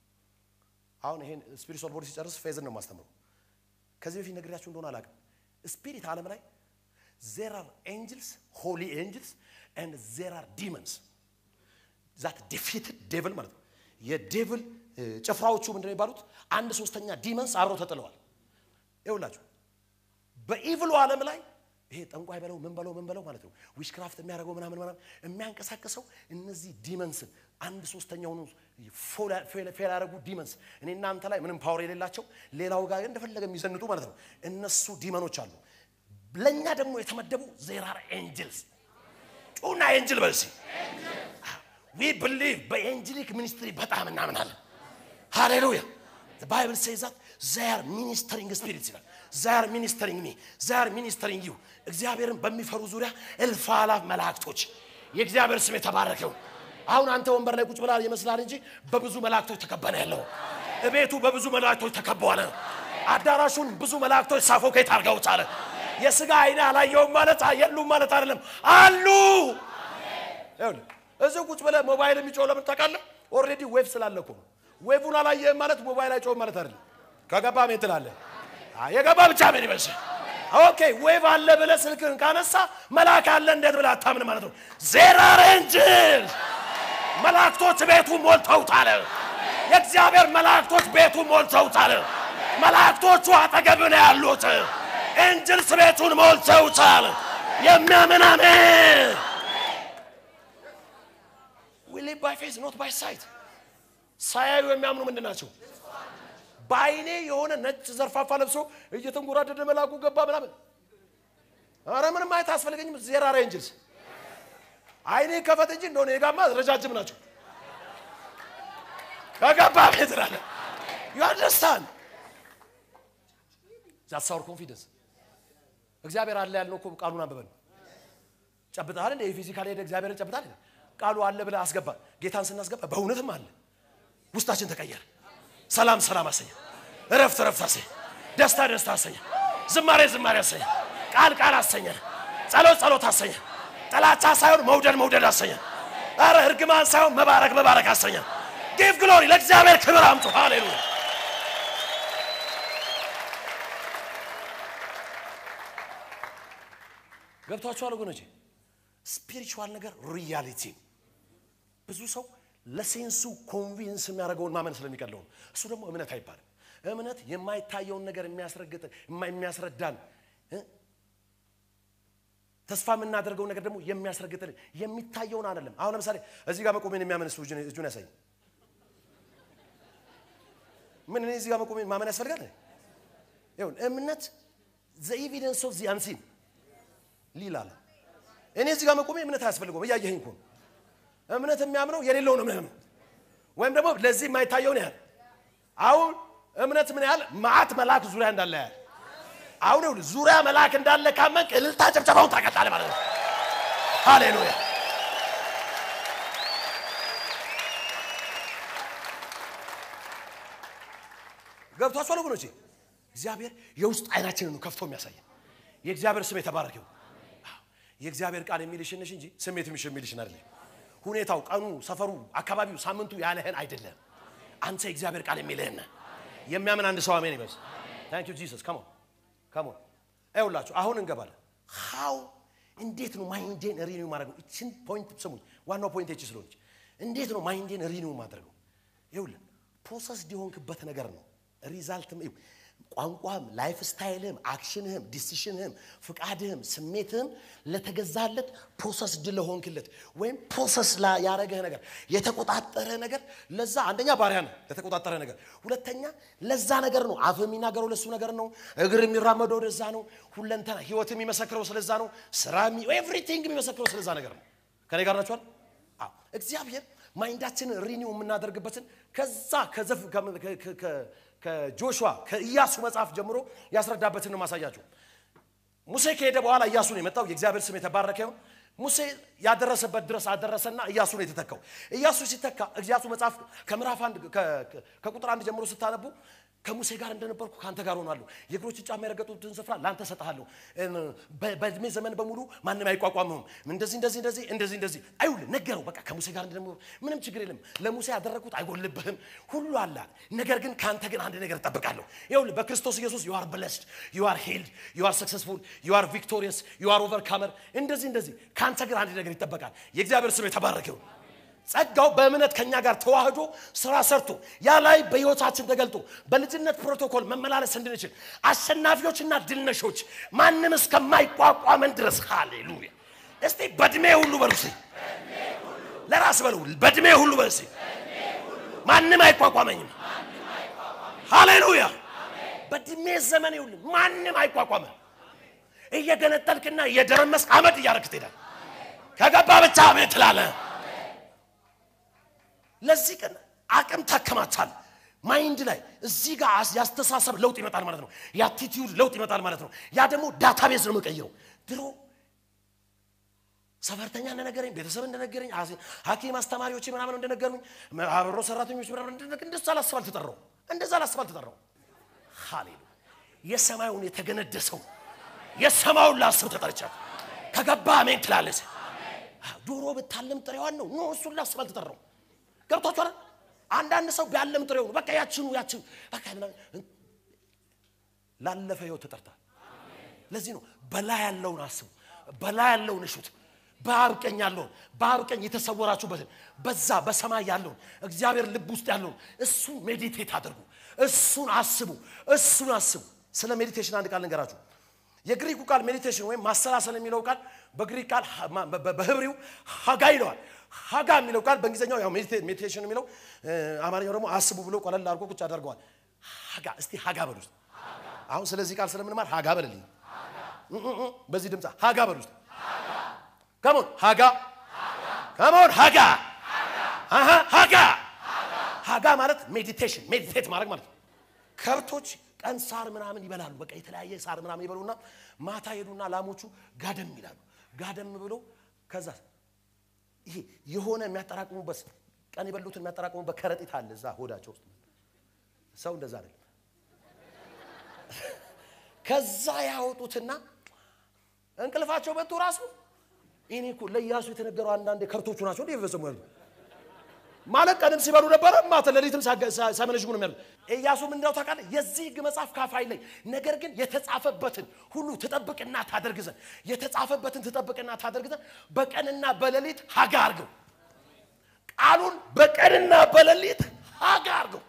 አሁን ይሄን ስፒሪቹዋል ቦዲ ሲጨርስ ፌዝን ነው የማስተምረው ከዚህ በፊት ነግሬያችሁ እንደሆነ አላውቅም ስፒሪት ዓለም ላይ ዜር አር ኤንጅልስ ሆሊ ኤንጅልስ ኤንድ ዜር አር ዲመንስ ዛት ዲፊትድ ዴቭል ማለት ነው የዴቭል እ፣ ጭፍራዎቹ ምንድን ነው የሚባሉት አንድ ሶስተኛ ዲመንስ አብረው ተጥለዋል ይውላችሁ በኢቭሉ ዓለም ላይ ይሄ ጠንቋይ በለው ምን በለው ምን በለው ማለት ነው ዊሽክራፍት የሚያደርገው ምናምን ምናምን የሚያንቀሳቅሰው እነዚህ ዲመንስን አንድ ሶስተኛውን ፌል ያደረጉ ዲመንስ እኔ እናንተ ላይ ምንም ፓወር የሌላቸው ሌላው ጋር እንደፈለገ የሚዘንጡ ማለት ነው እነሱ ዲመኖች አሉ ለእኛ ደግሞ የተመደቡ ዜራር ኤንጅልስ ጩና ኤንጅል በልሲ ዊ ብሊቭ በኤንጅሊክ ሚኒስትሪ በጣም እናምናለን ሃሌሉያ ባይብል ሴዛት ዛር ሚኒስተሪንግ ስፒሪት ይላል ዛር ሚኒስተሪንግ ሚ ዛር ሚኒስተሪንግ ዩ እግዚአብሔርን በሚፈሩ ዙሪያ እልፍ አላፍ መላእክቶች የእግዚአብሔር ስም የተባረከው አሁን አንተ ወንበር ላይ ቁጭ ብላ ይመስላል እንጂ በብዙ መላእክቶች ተከበነ ያለው እቤቱ በብዙ መላእክቶች ተከበዋለ አዳራሹን ብዙ መላእክቶች ሳፎኬት አድርገውታል የስጋ አይነ አላየውም ማለት የሉም ማለት አይደለም አሉ ይኸውልህ እዚህ ቁጭ ብለህ ሞባይል የሚጮህ ለምን ታውቃለህ? ኦልሬዲ ዌቭ ስላለ እኮ ነው። ዌቭን አላየህም ማለት ሞባይል አይጮህም ማለት አይደለም። ከገባ ሜት ትላለህ። አይ የገባ ብቻ ምን ይመስል ኦኬ ዌቭ አለ ብለህ ስልክህን ካነሳ መልአክ አለ እንዴት ብለህ አታምን ማለት ነው። ዜራር ኤንጅል መላእክቶች ቤቱ ሞልተውታል። የእግዚአብሔር መላእክቶች ቤቱ ሞልተውታል። መላእክቶቹ አጠገብ ነው ያሉት። ኤንጅልስ ቤቱን ሞልተውታል። የሚያምን አሜን። we live by faith not by sight ሳያዩ የሚያምኑ ምንድን ናቸው በአይኔ የሆነ ነጭ ዘርፋፋ ለብሶ እየተንጎራደደ መልአኩ ገባ ምናምን። አረ ምንም ማየት አያስፈልገኝም። ዜራ ሬንጅልስ አይኔ ከፈት እንጂ እንደሆነ የጋማ ረጃጅም ናቸው። ከገባ ቤት ላለ ዩ አንደርስታንድ ዛትስ አወር ኮንፊደንስ። እግዚአብሔር አለ ያልነው እኮ ቃሉን አንብበን ጨብጠሃል እንደ የፊዚካል ሄደ እግዚአብሔርን ጨብጠሃል እንደ ቃሉ አለ ብለህ አስገባ። ጌታን ስናስገባ በእውነትም አለ። ውስጣችን ተቀየረ። ሰላም ሰላም አሰኘ። እረፍት እረፍት አሰኘ። ደስታ ደስታ አሰኘ። ዝማሬ ዝማሬ አሰኘ። ቃል ቃል አሰኘ። ጸሎት ጸሎት አሰኘ። ጥላቻ ሳይሆን መውደድ መውደድ አሰኘ። ኧረ እርግማን ሳይሆን መባረክ መባረክ አሰኘ። ጊቭ ግሎሪ ለእግዚአብሔር ክብር አምጡ። ሃሌሉያ ገብቷችኋል ወገኖቼ? ስፒሪቹዋል ነገር ሪያሊቲ ብዙ ሰው ለሴንሱ ኮንቪንስ የሚያደርገውን ማመን ስለሚቀለው ነው። እሱ ደግሞ እምነት አይባልም። እምነት የማይታየውን ነገር የሚያስረግጥ የሚያስረዳን እ? ተስፋ የምናደርገው ነገር ደግሞ የሚያስረግጥልን የሚታየውን አይደለም። አሁን ለምሳሌ እዚህ ጋር መቆሜን የሚያምን እሱ እጁን እጁን ያሳይ። ምን እኔ እዚህ ጋር መቆሜን ማመን ያስፈልጋል? ይሁን እምነት ዘ ኤቪደንስ ኦፍ ዚ አንሲን ሊል አለ። እኔ እዚህ ጋር መቆሜ እምነት አያስፈልገውም። እያየኸኝ እኮ ነው። እምነት የሚያምነው የሌለውን ነው የሚያምነው፣ ወይም ደግሞ ለዚህ የማይታየውን ያህል። አሁን እምነት ምን ያህል መዓት መልአክ ዙሪያ እንዳለ ያህል አሁን ይኸውልህ ዙሪያ መልአክ እንዳለ ካመንክ እልልታ ጭብጨባውን ታቀጣለህ ማለት ነው። ሃሌሉያ ገብቷችኋል ወገኖቼ? እግዚአብሔር የውስጥ አይናችንን ነው ከፍቶ የሚያሳየን። የእግዚአብሔር ስም የተባረከው የእግዚአብሔር ቃል የሚልሽን ነሽ እንጂ ስሜት የሚሽ የሚልሽን አይደለም። ሁኔታው፣ ቀኑ፣ ሰፈሩ፣ አካባቢው፣ ሳምንቱ ያለህን አይደለም። አንተ የእግዚአብሔር ቃል የሚልህን ነህ። የሚያምን አንድ ሰው አሜን ይበል። ታንክ ዩ ጂሰስ ካሞን ካሞን። ይኸውላችሁ አሁን እንገባለን። ሃው እንዴት ነው ማይንዴን ሪኒው ማድረገው? እችን ፖይንት ስሙኝ፣ ዋናው ፖይንት እቺ ስለሆነች እንዴት ነው ማይንዴን ሪኒው ማድረገው? ይኸውልህ ፕሮሰስ የሆንክበት ነገር ነው ሪዛልትም ይኸው ቋንቋህም ላይፍ ስታይልህም አክሽንህም ዲሲሽንህም ፍቃድህም ስሜትህም ለተገዛለት ፕሮሰስ ድል ለሆንክለት ወይም ፕሮሰስ ያረገህ ነገር የተቆጣጠረህ ነገር ለዛ አንደኛ ባሪያ ነህ ለተቆጣጠረህ ነገር ሁለተኛ ለዛ ነገር ነው አፍ የሚናገረው ለሱ ነገር ነው እግር የሚራመደው ወደዛ ነው ሁለንተና ህይወት የሚመሰክረው ስለዛ ነው ስራ ኤቭሪቲንግ የሚመሰክረው ስለዛ ነገር ነው ከኔ ጋር ናችኋል አዎ እግዚአብሔር ማይንዳችንን ሪኒው የምናደርግበትን ከዛ ከዘፍ ከጆሹዋ ከኢያሱ መጽሐፍ ጀምሮ ያስረዳበትን ነው ማሳያችሁ። ሙሴ ከሄደ በኋላ ኢያሱ ነው የመጣው። የእግዚአብሔር ስም የተባረከ ይሁን። ሙሴ ያደረሰበት ድረስ አደረሰና ኢያሱ ነው የተተካው። ኢያሱ ሲተካ ኢያሱ መጽሐፍ ከምዕራፍ አንድ ከቁጥር አንድ ጀምሮ ስታነቡ ከሙሴ ጋር እንደነበርኩ ከአንተ ጋር ሆናለሁ፣ የእግሮች ጫማ የረገጡትን ስፍራ ለአንተ ሰጥሃለሁ፣ በእድሜ ዘመን በሙሉ ማንም አይቋቋምህም፣ እንደዚህ እንደዚህ እንደዚህ እንደዚህ እንደዚህ አይውል ነገረው። በቃ ከሙሴ ጋር እንደነበርኩ ምንም ችግር የለም፣ ለሙሴ ያደረግኩት አይጎልብህም፣ ሁሉ አለ። ነገር ግን ከአንተ ግን አንድ ነገር እጠብቃለሁ። ይኸውልህ በክርስቶስ ኢየሱስ ዩ አር ብለስድ፣ ዩ አር ሂልድ፣ ዩ አር ሰክሰስፉል፣ ዩ አር ቪክቶሪየስ፣ ዩ አር ኦቨርካመር። እንደዚህ እንደዚህ ከአንተ ግን አንድ ነገር ይጠበቃል። የእግዚአብሔር ስም የተባረከ ይሁን። ጸጋው በእምነት ከኛ ጋር ተዋህዶ ስራ ሰርቶ ያ ላይ በሕይወታችን ተገልጦ በልጅነት ፕሮቶኮል መመላለስ እንድንችል አሸናፊዎችና ድልነሾች ማንም እስከማይቋቋመን ድረስ ሃሌሉያ። እስቲ በእድሜ ሁሉ በሉ እስቲ ለራስ በሉ በእድሜ ሁሉ በሉ እስቲ ማንም አይቋቋመኝም። ሃሌሉያ። በእድሜ ዘመን ይሁን ማንም አይቋቋመን። እየገነጠልክና እየደረመስክ አመድ እያደረግህ ትሄዳለህ። ከገባ ብቻ አሜን ትላለህ። ለዚህ ቀን አቅም ታከማቻል። ማይንድ ላይ እዚህ ጋር ያስተሳሰብ ለውጥ ይመጣል ማለት ነው። የአቲቲዩድ ለውጥ ይመጣል ማለት ነው። ያ ደግሞ ዳታቤዝ ነው የምቀይረው። ድሮ ሰፈርተኛ እንደነገረኝ፣ ቤተሰብ እንደነገረኝ፣ ሐኪም አስተማሪዎች ምናምን እንደነገሩኝ፣ አብሮ ሰራተኞች ምናምን እንደዛ ላስብ አልተጠራው እንደዛ ላስብ አልተጠራው። ሃሌሉያ የሰማዩን የተገነደሰው የሰማዩን ላስብ ተጠርቻለሁ። ከገባ አሜን ትላለች። ዶሮ ብታለም ጥሬዋን ነው ኖ እሱን ላስብ አልተጠራው። ገብቷችኋል? አንዳንድ ሰው ቢያለም ጥሬው ነው በቃ ያችኑ ያችኑ በቃ ላለፈ ህይወት ተጠርታል። ለዚህ ነው በላይ ያለውን አስቡ፣ በላይ ያለውን እሹት፣ በአብ ቀኝ ያለውን በአብ ቀኝ የተሰወራችሁበትን በዛ በሰማይ ያለውን እግዚአብሔር ልብ ውስጥ ያለውን እሱን ሜዲቴት አድርጉ፣ እሱን አስቡ፣ እሱን አስቡ። ስለ ሜዲቴሽን አንድ ቃል ልንገራችሁ። የግሪኩ ቃል ሜዲቴሽን ወይም ማሰላሰል የሚለው ቃል በግሪክ ቃል በህብሪው ሀጋ ይለዋል። ሀጋ የሚለው ቃል በእንግሊዝኛው ያው ሜዲቴሽን የሚለው አማርኛው ደግሞ አስቡ ብሎ ቀለል አድርጎ ቁጭ አደርገዋል። ሀጋ እስቲ ሀጋ በሉ ውስጥ አሁን ስለዚህ ቃል ስለምንማር ሀጋ በልልኝ እ እ እ በዚህ ድምፅ ሀጋ በሉ ውስጥ ከሞን ሀጋ ከሞን ሀጋ አሃ ሀጋ ሀጋ ማለት ሜዲቴሽን ሜዲቴት ማድረግ ማለት ነው። ከብቶች ቀን ሳር ምናምን ይበላሉ። በቃ የተለያየ ሳር ምናምን ይበሉና ማታ ሄዱና ላሞቹ ጋደም ይላሉ። ጋደም ብሎ ከዛ ይሄ የሆነ የሚያጠራቅሙበት ቀን የበሉትን የሚያጠራቅሙበት ከረጢት አለ እዛ ሆዳቸው ውስጥ። ሰው እንደዛ አይደለም። ከዛ ያወጡትና እንቅልፋቸው መጥቶ ራሱ እኔ እኮ ለኢያሱ የተነገረው አንዳንዴ ከብቶቹ ናቸው እንዴ የፈጸሙ ያሉት ማለት ቀንም ሲበሉ ነበረ፣ ማታ ሌሊትም ሲያመነዥጉ ነው የሚያሉት። ኢያሱ ምንድነው ታውቃለህ? የዚህ ሕግ መጽሐፍ ካፋይ ላይ ነገር ግን የተጻፈበትን ሁሉ ትጠብቅና ታደርግ ዘንድ የተጻፈበትን ትጠብቅና ታደርግ ዘንድ በቀንና በሌሊት ሀጋ አርገው። ቃሉን በቀንና በሌሊት ሀጋ አርገው።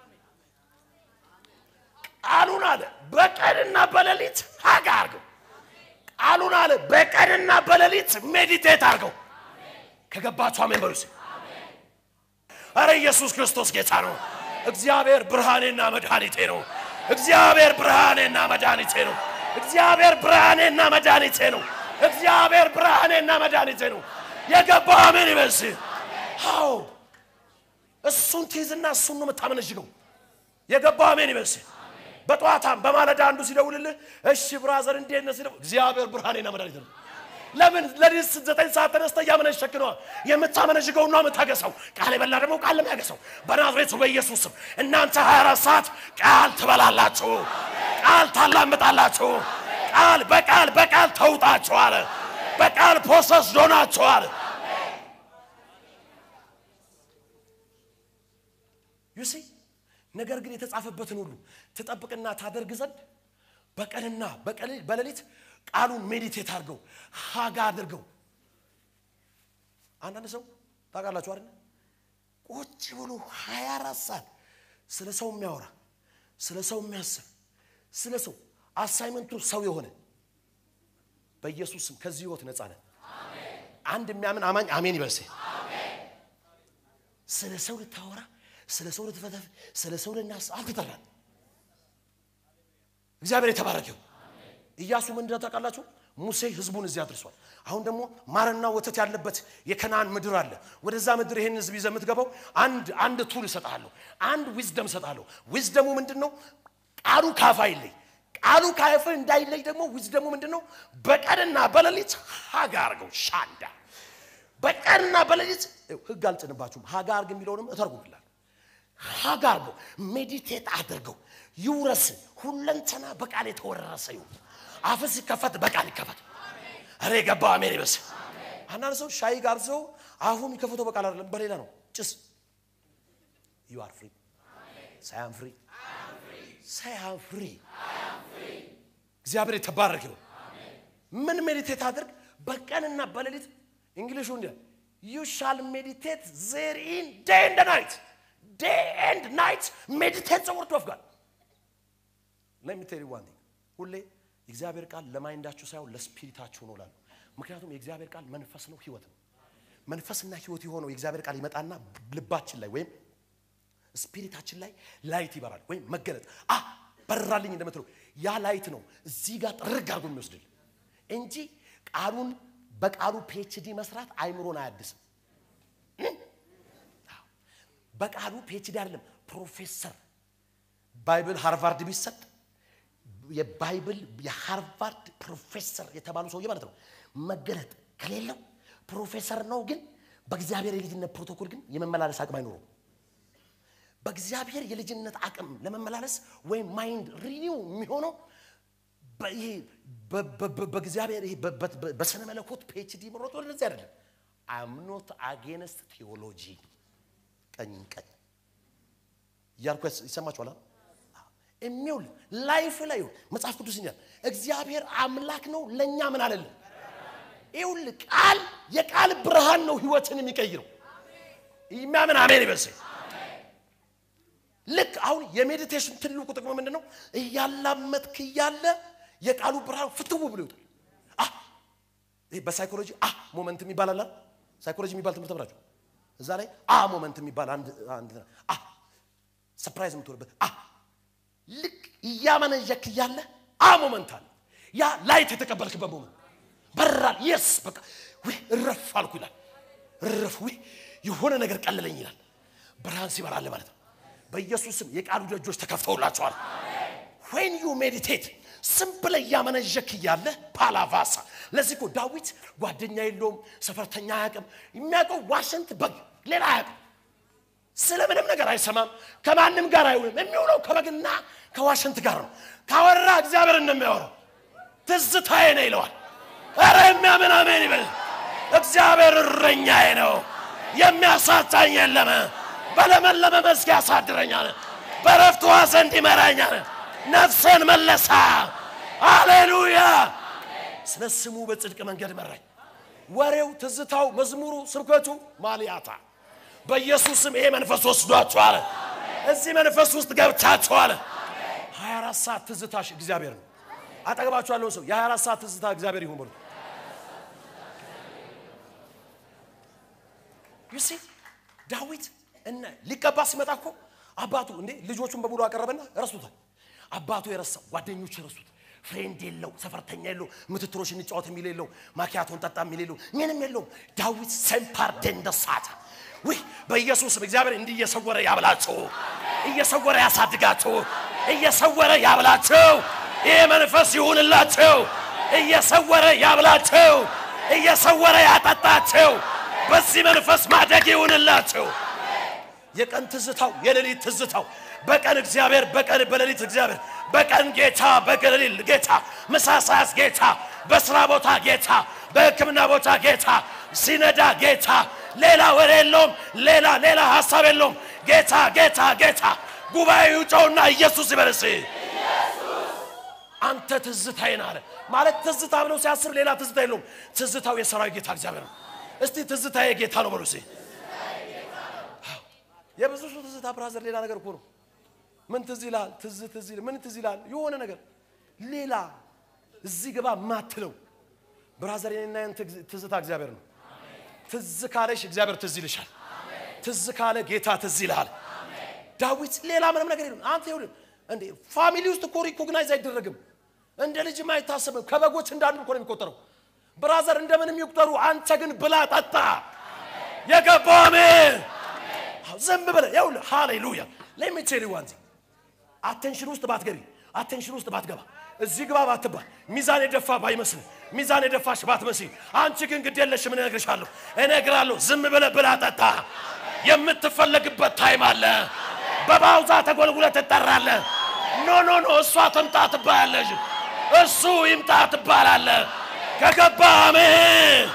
ቃሉን አለ በቀንና በሌሊት ሀጋ አርገው። ቃሉን አለ በቀንና በሌሊት ሜዲቴት አርገው። ከገባችሁ አሜን በሉ እስኪ። አረ ኢየሱስ ክርስቶስ ጌታ ነው። እግዚአብሔር ብርሃኔና መድኃኒቴ ነው። እግዚአብሔር ብርሃኔና መድኃኒቴ ነው። እግዚአብሔር ብርሃኔና መድኃኒቴ ነው። እግዚአብሔር ብርሃኔና መድኃኒቴ ነው። የገባ አሜን ይበስ። አዎ እሱን ትይዝና እሱን ነው የምታመነዥገው። የገባ አሜን ይበስ። በጠዋታም በማለዳ አንዱ ሲደውልልህ እሺ ብራዘር እንዴት ነህ ሲለው እግዚአብሔር ብርሃኔና መድኃኒቴ ነው። ለምን ለሊት ዘጠኝ ሰዓት ተነስተ እያመነሸክ ነዋ። የምታመነዥገው ነው የምታገሰው። ቃል የበላ ደግሞ ቃል ለሚያገሰው በናዝሬቱ በኢየሱስ ስም እናንተ 24 ሰዓት ቃል ትበላላችሁ፣ ቃል ታላምጣላችሁ፣ ቃል በቃል በቃል ተውጣችኋል፣ በቃል ፖሰስ ዶናችኋል። ዩሲ ነገር ግን የተጻፈበትን ሁሉ ትጠብቅና ታደርግ ዘንድ በቀንና በሌሊት ቃሉን ሜዲቴት አድርገው ሀጋ አድርገው። አንዳንድ ሰው ታውቃላችሁ አይደል? ቁጭ ብሎ 24 ሰዓት ስለ ሰው የሚያወራ ስለ ሰው የሚያስብ ስለ ሰው አሳይመንቱ ሰው የሆነ በኢየሱስ ስም ከዚህ ህይወት ነፃ ነን። አንድ የሚያምን አማኝ አሜን ይበልሴ። ስለ ሰው ልታወራ ስለ ሰው ልትፈተፍ ስለ ሰው ልናስ አልተጠራን። እግዚአብሔር የተባረከው ኢያሱ ምን እንደሆነ ታውቃላችሁ? ሙሴ ህዝቡን እዚህ አድርሷል። አሁን ደግሞ ማርና ወተት ያለበት የከናን ምድር አለ። ወደዛ ምድር ይሄን ህዝብ ይዘህ የምትገባው አንድ አንድ ቱል እሰጥሃለሁ፣ አንድ ዊዝደም እሰጥሃለሁ። ዊዝደሙ ምንድን ነው? ቃሉ ካፍ አይለይ። ቃሉ ካፍ እንዳይለይ ደግሞ ዊዝደሙ ምንድን ነው? በቀንና በሌሊት ሀጋ አርገው ሻንዳ በቀንና በሌሊት ህግ አልጭንባችሁም። ሀጋ አርግ የሚለውንም እተርጉምላል። ሀጋ አርገው ሜዲቴት አድርገው ይውረስ ሁለንተና በቃል የተወረሰ ይሁን። አፍ ሲከፈት በቃል ይከፈት። እረ የገባ አሜን ይበስ። አንዳንድ ሰው ሻይ ጋብዘው አፉ የሚከፈተው በቃል አይደለም በሌላ ነው። ጭስ ዩ አር ፍሪ ሳያም ፍሪ ሳያም ፍሪ። እግዚአብሔር የተባረክ ይሁን። ምን ሜዲቴት አድርግ በቀንና በሌሊት እንግሊሹ እንዲ ዩ ሻል ሜዲቴት ዜር ኢን ዴይ ኤንድ ናይት ዴይ ኤንድ ናይት ሜዲቴት ዘ ወርድ ኦፍ ጋድ ሌት ሚ ቴል ዩ ዋን ቲንግ ሁሌ የእግዚአብሔር ቃል ለማይንዳችሁ ሳይሆን ለስፒሪታችሁ ነው ላሉ። ምክንያቱም የእግዚአብሔር ቃል መንፈስ ነው፣ ህይወት ነው። መንፈስና ህይወት የሆነው የእግዚአብሔር ቃል ይመጣና ልባችን ላይ ወይም ስፒሪታችን ላይ ላይት ይበራል ወይም መገለጥ አ በራልኝ እንደምትለው ያ ላይት ነው እዚህ ጋር ጥርግ አድርጎ የሚወስድል እንጂ ቃሉን በቃሉ ፒኤችዲ መስራት አይምሮን አያድስም። በቃሉ ፒኤችዲ አይደለም ፕሮፌሰር ባይብል ሃርቫርድ ቢሰጥ የባይብል የሃርቫርድ ፕሮፌሰር የተባሉ ሰውዬ ማለት ነው። መገለጥ ከሌለው ፕሮፌሰር ነው፣ ግን በእግዚአብሔር የልጅነት ፕሮቶኮል ግን የመመላለስ አቅም አይኖረው። በእግዚአብሔር የልጅነት አቅም ለመመላለስ ወይም ማይንድ ሪኒው የሚሆነው በእግዚአብሔር በስነ መለኮት ፒኤችዲ መሮጥ ወደዚህ አይደለም። አምኖት አጌነስት ቴዎሎጂ ቀኝ ቀኝ እያልኩ ይሰማችኋል። የሚውል ላይፍ ላይ መጽሐፍ ቅዱስ ይላል እግዚአብሔር አምላክ ነው። ለእኛ ምን አለልን? ይውል ቃል የቃል ብርሃን ነው ህይወትን የሚቀይረው። የሚያምን አሜን ይበስ። ልክ አሁን የሜዲቴሽን ትልቁ ጥቅሙ ምንድን ነው? እያላመጥክ እያለ የቃሉ ብርሃን ፍትው ብሎ ይወጣል። አ ይሄ በሳይኮሎጂ አ ሞመንት የሚባል አለ። ሳይኮሎጂ የሚባል ትምህርት ተምራችሁ እዛ ላይ አ ሞመንት የሚባል አንድ አንድ አ ሰርፕራይዝ የምትሆንበት አ ልክ እያመነዠክ እያለ አ ሞመንት አለ ያ ላይት የተቀበልክበት ሞመንት በራል የስ በቃ ውይ እረፍ አልኩ ይላል እረፍ ውይ የሆነ ነገር ቀለለኝ ይላል ብርሃን ሲበራል ማለት ነው በኢየሱስም የቃሉ ደጆች ተከፍተውላቸዋል ዌን ዩ ሜዲቴት ዝም ብለህ እያመነዠክ እያለ ፓላቫሳ ለዚህ እኮ ዳዊት ጓደኛ የለውም ሰፈርተኛ አያውቅም የሚያውቀው ዋሽንት በግ ሌላ አያውቅም ስለ ምንም ነገር አይሰማም ከማንም ጋር አይውልም የሚውለው ከበግና ከዋሽንት ጋር ነው ካወራ እግዚአብሔር እንደሚያወራው ትዝታዬ ነው ይለዋል ኧረ የሚያምን አሜን ይበል እግዚአብሔር እረኛዬ ነው የሚያሳጣኝ የለም በለመለመ መስክ ያሳድረኛል በረፍት ውኃ ዘንድ ይመራኛል ነፍሴን መለሳ አሌሉያ ስለ ስሙ በጽድቅ መንገድ መራኝ ወሬው ትዝታው መዝሙሩ ስብከቱ ማልያታ በኢየሱስም ይሄ መንፈስ ወስዷችኋል እዚህ መንፈስ ውስጥ ገብታችኋል 24 ሰዓት ትዝታሽ እግዚአብሔር ነው አጠገባችሁ ያለውን ሰው የ24 ሰዓት ትዝታ እግዚአብሔር ይሁን በሉ ዩሲ ዳዊት እና ሊቀባ ሲመጣ እኮ አባቱ እንዴ ልጆቹን በሙሉ አቀረበና ረሱታል አባቱ የረሳው ጓደኞቹ የረሱት ፍሬንድ የለው ሰፈርተኛ የለው ምትትሮች እንጫወት የሚል የለው ማኪያቶን ጠጣ የሚል የለው ምንም የለውም ዳዊት ሴምፓርዴን ደሳታ ውይ በኢየሱስም እግዚአብሔር እንዲህ እየሰወረ ያብላችሁ እየሰወረ ያሳድጋችሁ እየሰወረ ያብላችሁ ይህ መንፈስ ይሁንላችሁ እየሰወረ ያብላችሁ እየሰወረ ያጠጣችሁ በዚህ መንፈስ ማደግ ይሁንላችሁ የቀን ትዝታው የሌሊት ትዝታው በቀን እግዚአብሔር በቀን በሌሊት እግዚአብሔር በቀን ጌታ በሌሊት ጌታ ምሳ ሰዓት ጌታ በስራ ቦታ ጌታ በሕክምና ቦታ ጌታ ሲነዳ ጌታ ሌላ ወሬ የለውም ሌላ ሌላ ሀሳብ የለውም ጌታ ጌታ ጌታ ጉባኤው ጨውና ኢየሱስ ይበልስ አንተ ትዝታዬ ነህ አለ ማለት ትዝታ ብለው ሲያስብ ሌላ ትዝታ የለውም ትዝታው የሰራዊት ጌታ እግዚአብሔር ነው እስቲ ትዝታዬ ጌታ ነው በሉ እስቲ የብዙ ሰው ትዝታ ብራዘር ሌላ ነገር እኮ ነው ምን ትዝ ይልሃል ትዝ ትዝ ይል ምን ትዝ ይልሃል የሆነ ነገር ሌላ እዚህ ግባ ማትለው ብራዘር የኔና ያንተ ትዝታ እግዚአብሔር ነው ትዝ ካለሽ እግዚአብሔር ትዝ ይልሻል ትዝ ካለ ጌታ ትዝ ይልሃል ዳዊት ሌላ ምንም ነገር የለም አንተ ይሁን እንዴ ፋሚሊ ውስጥ እኮ ሪኮግናይዝ አይደረግም እንደ ልጅም አይታሰብም ከበጎች እንዳንዱ እኮ ነው የሚቆጠረው ብራዘር እንደምንም ይቁጠሩ አንተ ግን ብላ ጠጣ የገባው አሜን ዝም ብለህ ይኸውልህ ሃሌሉያ ለሚቴሪ ዋንዚ አቴንሽን ውስጥ ባትገቢ አቴንሽን ውስጥ ባትገባ እዚህ ግባ ባትባል ሚዛን የደፋ ባይመስል ሚዛን የደፋሽ ባትመስል አንቺ ግን ግድ የለሽም እነግርሻለሁ እነግራለሁ ዝም ብለህ ብላ ጠጣ የምትፈለግበት ታይም አለ በባውዛ ተጎልጉለ ትጠራለ ኖ ኖ ኖ እሷ ትምጣ ትባያለሽ እሱ ይምጣ ትባላለ ከገባ አሜን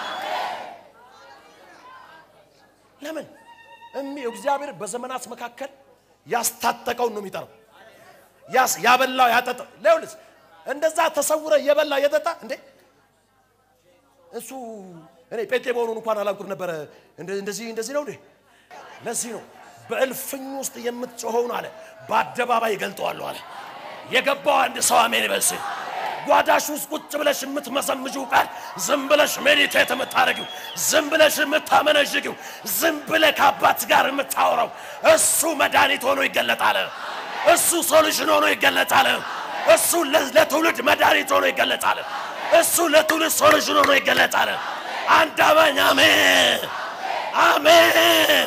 ለምን እሚ እግዚአብሔር በዘመናት መካከል ያስታጠቀውን ነው የሚጠራው ያስ ያበላው ያጠጣው ለውልስ እንደዛ ተሰውረ የበላ የጠጣ እንዴ እሱ እኔ ጴንጤ መሆኑን እንኳን አላውቅም ነበረ እንደዚህ እንደዚህ ነው እንዴ ለዚህ ነው በእልፍኝ ውስጥ የምትጮኸውን አለ በአደባባይ ይገልጠዋለሁ አለ የገባው አንድ ሰው አሜን ይበልስ ጓዳሽ ውስጥ ቁጭ ብለሽ የምትመሰምጂው ቃል ዝም ብለሽ ሜዲቴት የምታደርጊው ዝም ብለሽ የምታመነዥጊው ዝም ብለህ ከአባት ጋር የምታወራው እሱ መድኃኒት ሆኖ ይገለጣል እሱ ሶሉሽን ሆኖ ይገለጣል እሱ ለትውልድ መድኃኒት ሆኖ ይገለጣል እሱ ለትውልድ ሶሉሽን ሆኖ ይገለጣል አንድ አማኝ አሜን አሜን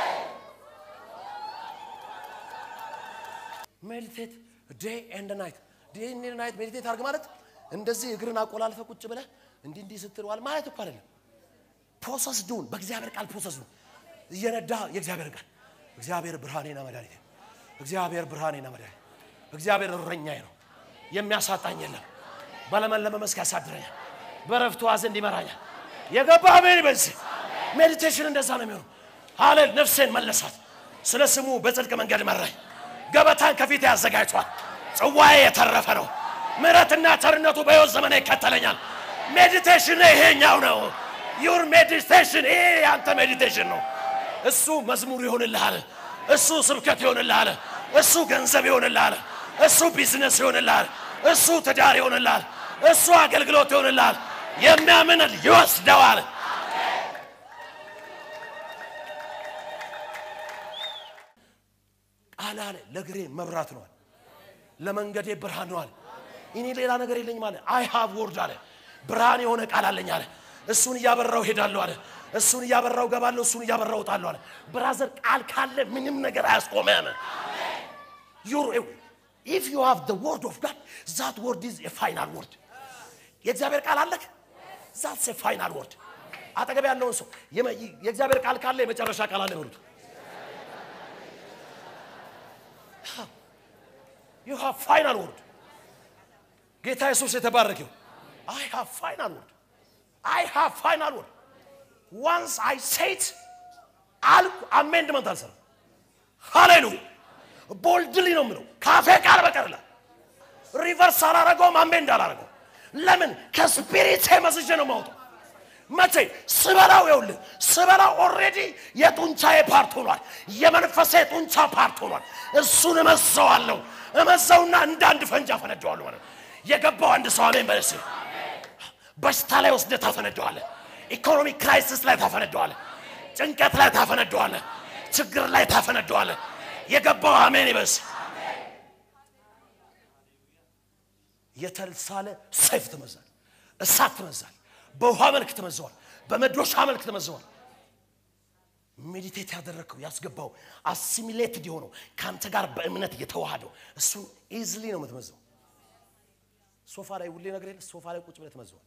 ሜዲቴት ዴይ ኤንድ ናይት ዴይ ኤንድ ናይት ሜዲቴት አድርግ ማለት እንደዚህ እግርን አቆላልፈ ቁጭ ብለህ እንዲህ እንዲህ ስትለዋል ማለት እኮ አይደለም ፕሮሰስ ዱን በእግዚአብሔር ቃል ፕሮሰስ ዱን እየነዳ የእግዚአብሔር ቃል እግዚአብሔር ብርሃኔና መድኃኒቴ እግዚአብሔር ብርሃኔና መድኃኒቴ እግዚአብሔር እረኛዬ ነው የሚያሳጣኝ የለም በለመለመ መስክ ያሳድረኛል በረፍቱ ዘንድ ይመራኛል የገባ አሜን በዚህ ሜዲቴሽን እንደዛ ነው የሚሆነው ሃሌል ነፍሴን መለሳት ስለ ስሙ በጽድቅ መንገድ መራኝ ገበታን ከፊት ያዘጋጅቷል ጽዋዬ የተረፈ ነው ምሕረትና ቸርነቱ በሕይወት ዘመን ይከተለኛል ሜዲቴሽን ይሄኛው ነው ዩር ሜዲቴሽን ይሄ ያንተ ሜዲቴሽን ነው እሱ መዝሙር ይሆንልሃል እሱ ስብከት ይሆንልሃል እሱ ገንዘብ ይሆንልሃል እሱ ቢዝነስ ይሆንልሃል እሱ ትዳር ይሆንልሃል እሱ አገልግሎት ይሆንልሃል የሚያምን ይወስደዋል ቃል አለ ለግሬ መብራት ነዋል ለመንገዴ ብርሃን ነው አለ። እኔ ሌላ ነገር የለኝም አለ። አይ ሃቭ ወርድ አለ። ብርሃን የሆነ ቃል አለኝ አለ። እሱን እያበራው ሄዳለሁ አለ። እሱን እያበራው ገባለሁ፣ እሱን እያበራው እወጣለሁ አለ። ብራዘር ቃል ካለ ምንም ነገር አያስቆመም። ዩር ኢፍ ዩ ሃቭ the word of God that word is a final word የእግዚአብሔር ቃል አለክ that's a final word አጠገብ ያለውን ሰው የመ- የእግዚአብሔር ቃል ካለ የመጨረሻ ቃል አለ በሉት you have final word ጌታ ኢየሱስ የተባረከው I have final word I have final word once I say it አልኩ አሜንድመንት አልሰራም ሃሌሉያ ቦልድሊ ነው የምለው ካፌ ቃል በቀርላ ሪቨርስ አላረገውም አሜንድ አላረገው ለምን ከስፒሪት መስጄ ነው ማውጣው መቼ ስበላው ይኸውልህ ስበላው ኦልሬዲ የጡንቻዬ ፓርት ሆኗል የመንፈሴ ጡንቻ ፓርት ሆኗል እሱን እመዘዋለሁ እመዘውና እንደ አንድ ፈንጅ አፈነደዋለሁ ማለት ነው። የገባው አንድ ሰው አሜን በለስ በሽታ ላይ ወስደህ ታፈነደዋለህ ኢኮኖሚ ክራይሲስ ላይ ታፈነደዋለህ ጭንቀት ላይ ታፈነደዋለህ ችግር ላይ ታፈነደዋለህ የገባው አሜን ይበስ የተሳለ ሰይፍ ትመዛል እሳት ትመዛል በውሃ መልክ ትመዘዋል በመዶሻ መልክ ትመዘዋል ሜዲቴት ያደረግከው ያስገባው አሲሚሌትድ የሆነው ከአንተ ጋር በእምነት የተዋሃደው እሱን ኢዝሊ ነው የምትመዘው ሶፋ ላይ ውሌ ነገር የለ ሶፋ ላይ ቁጭ ብለህ ትመዘዋል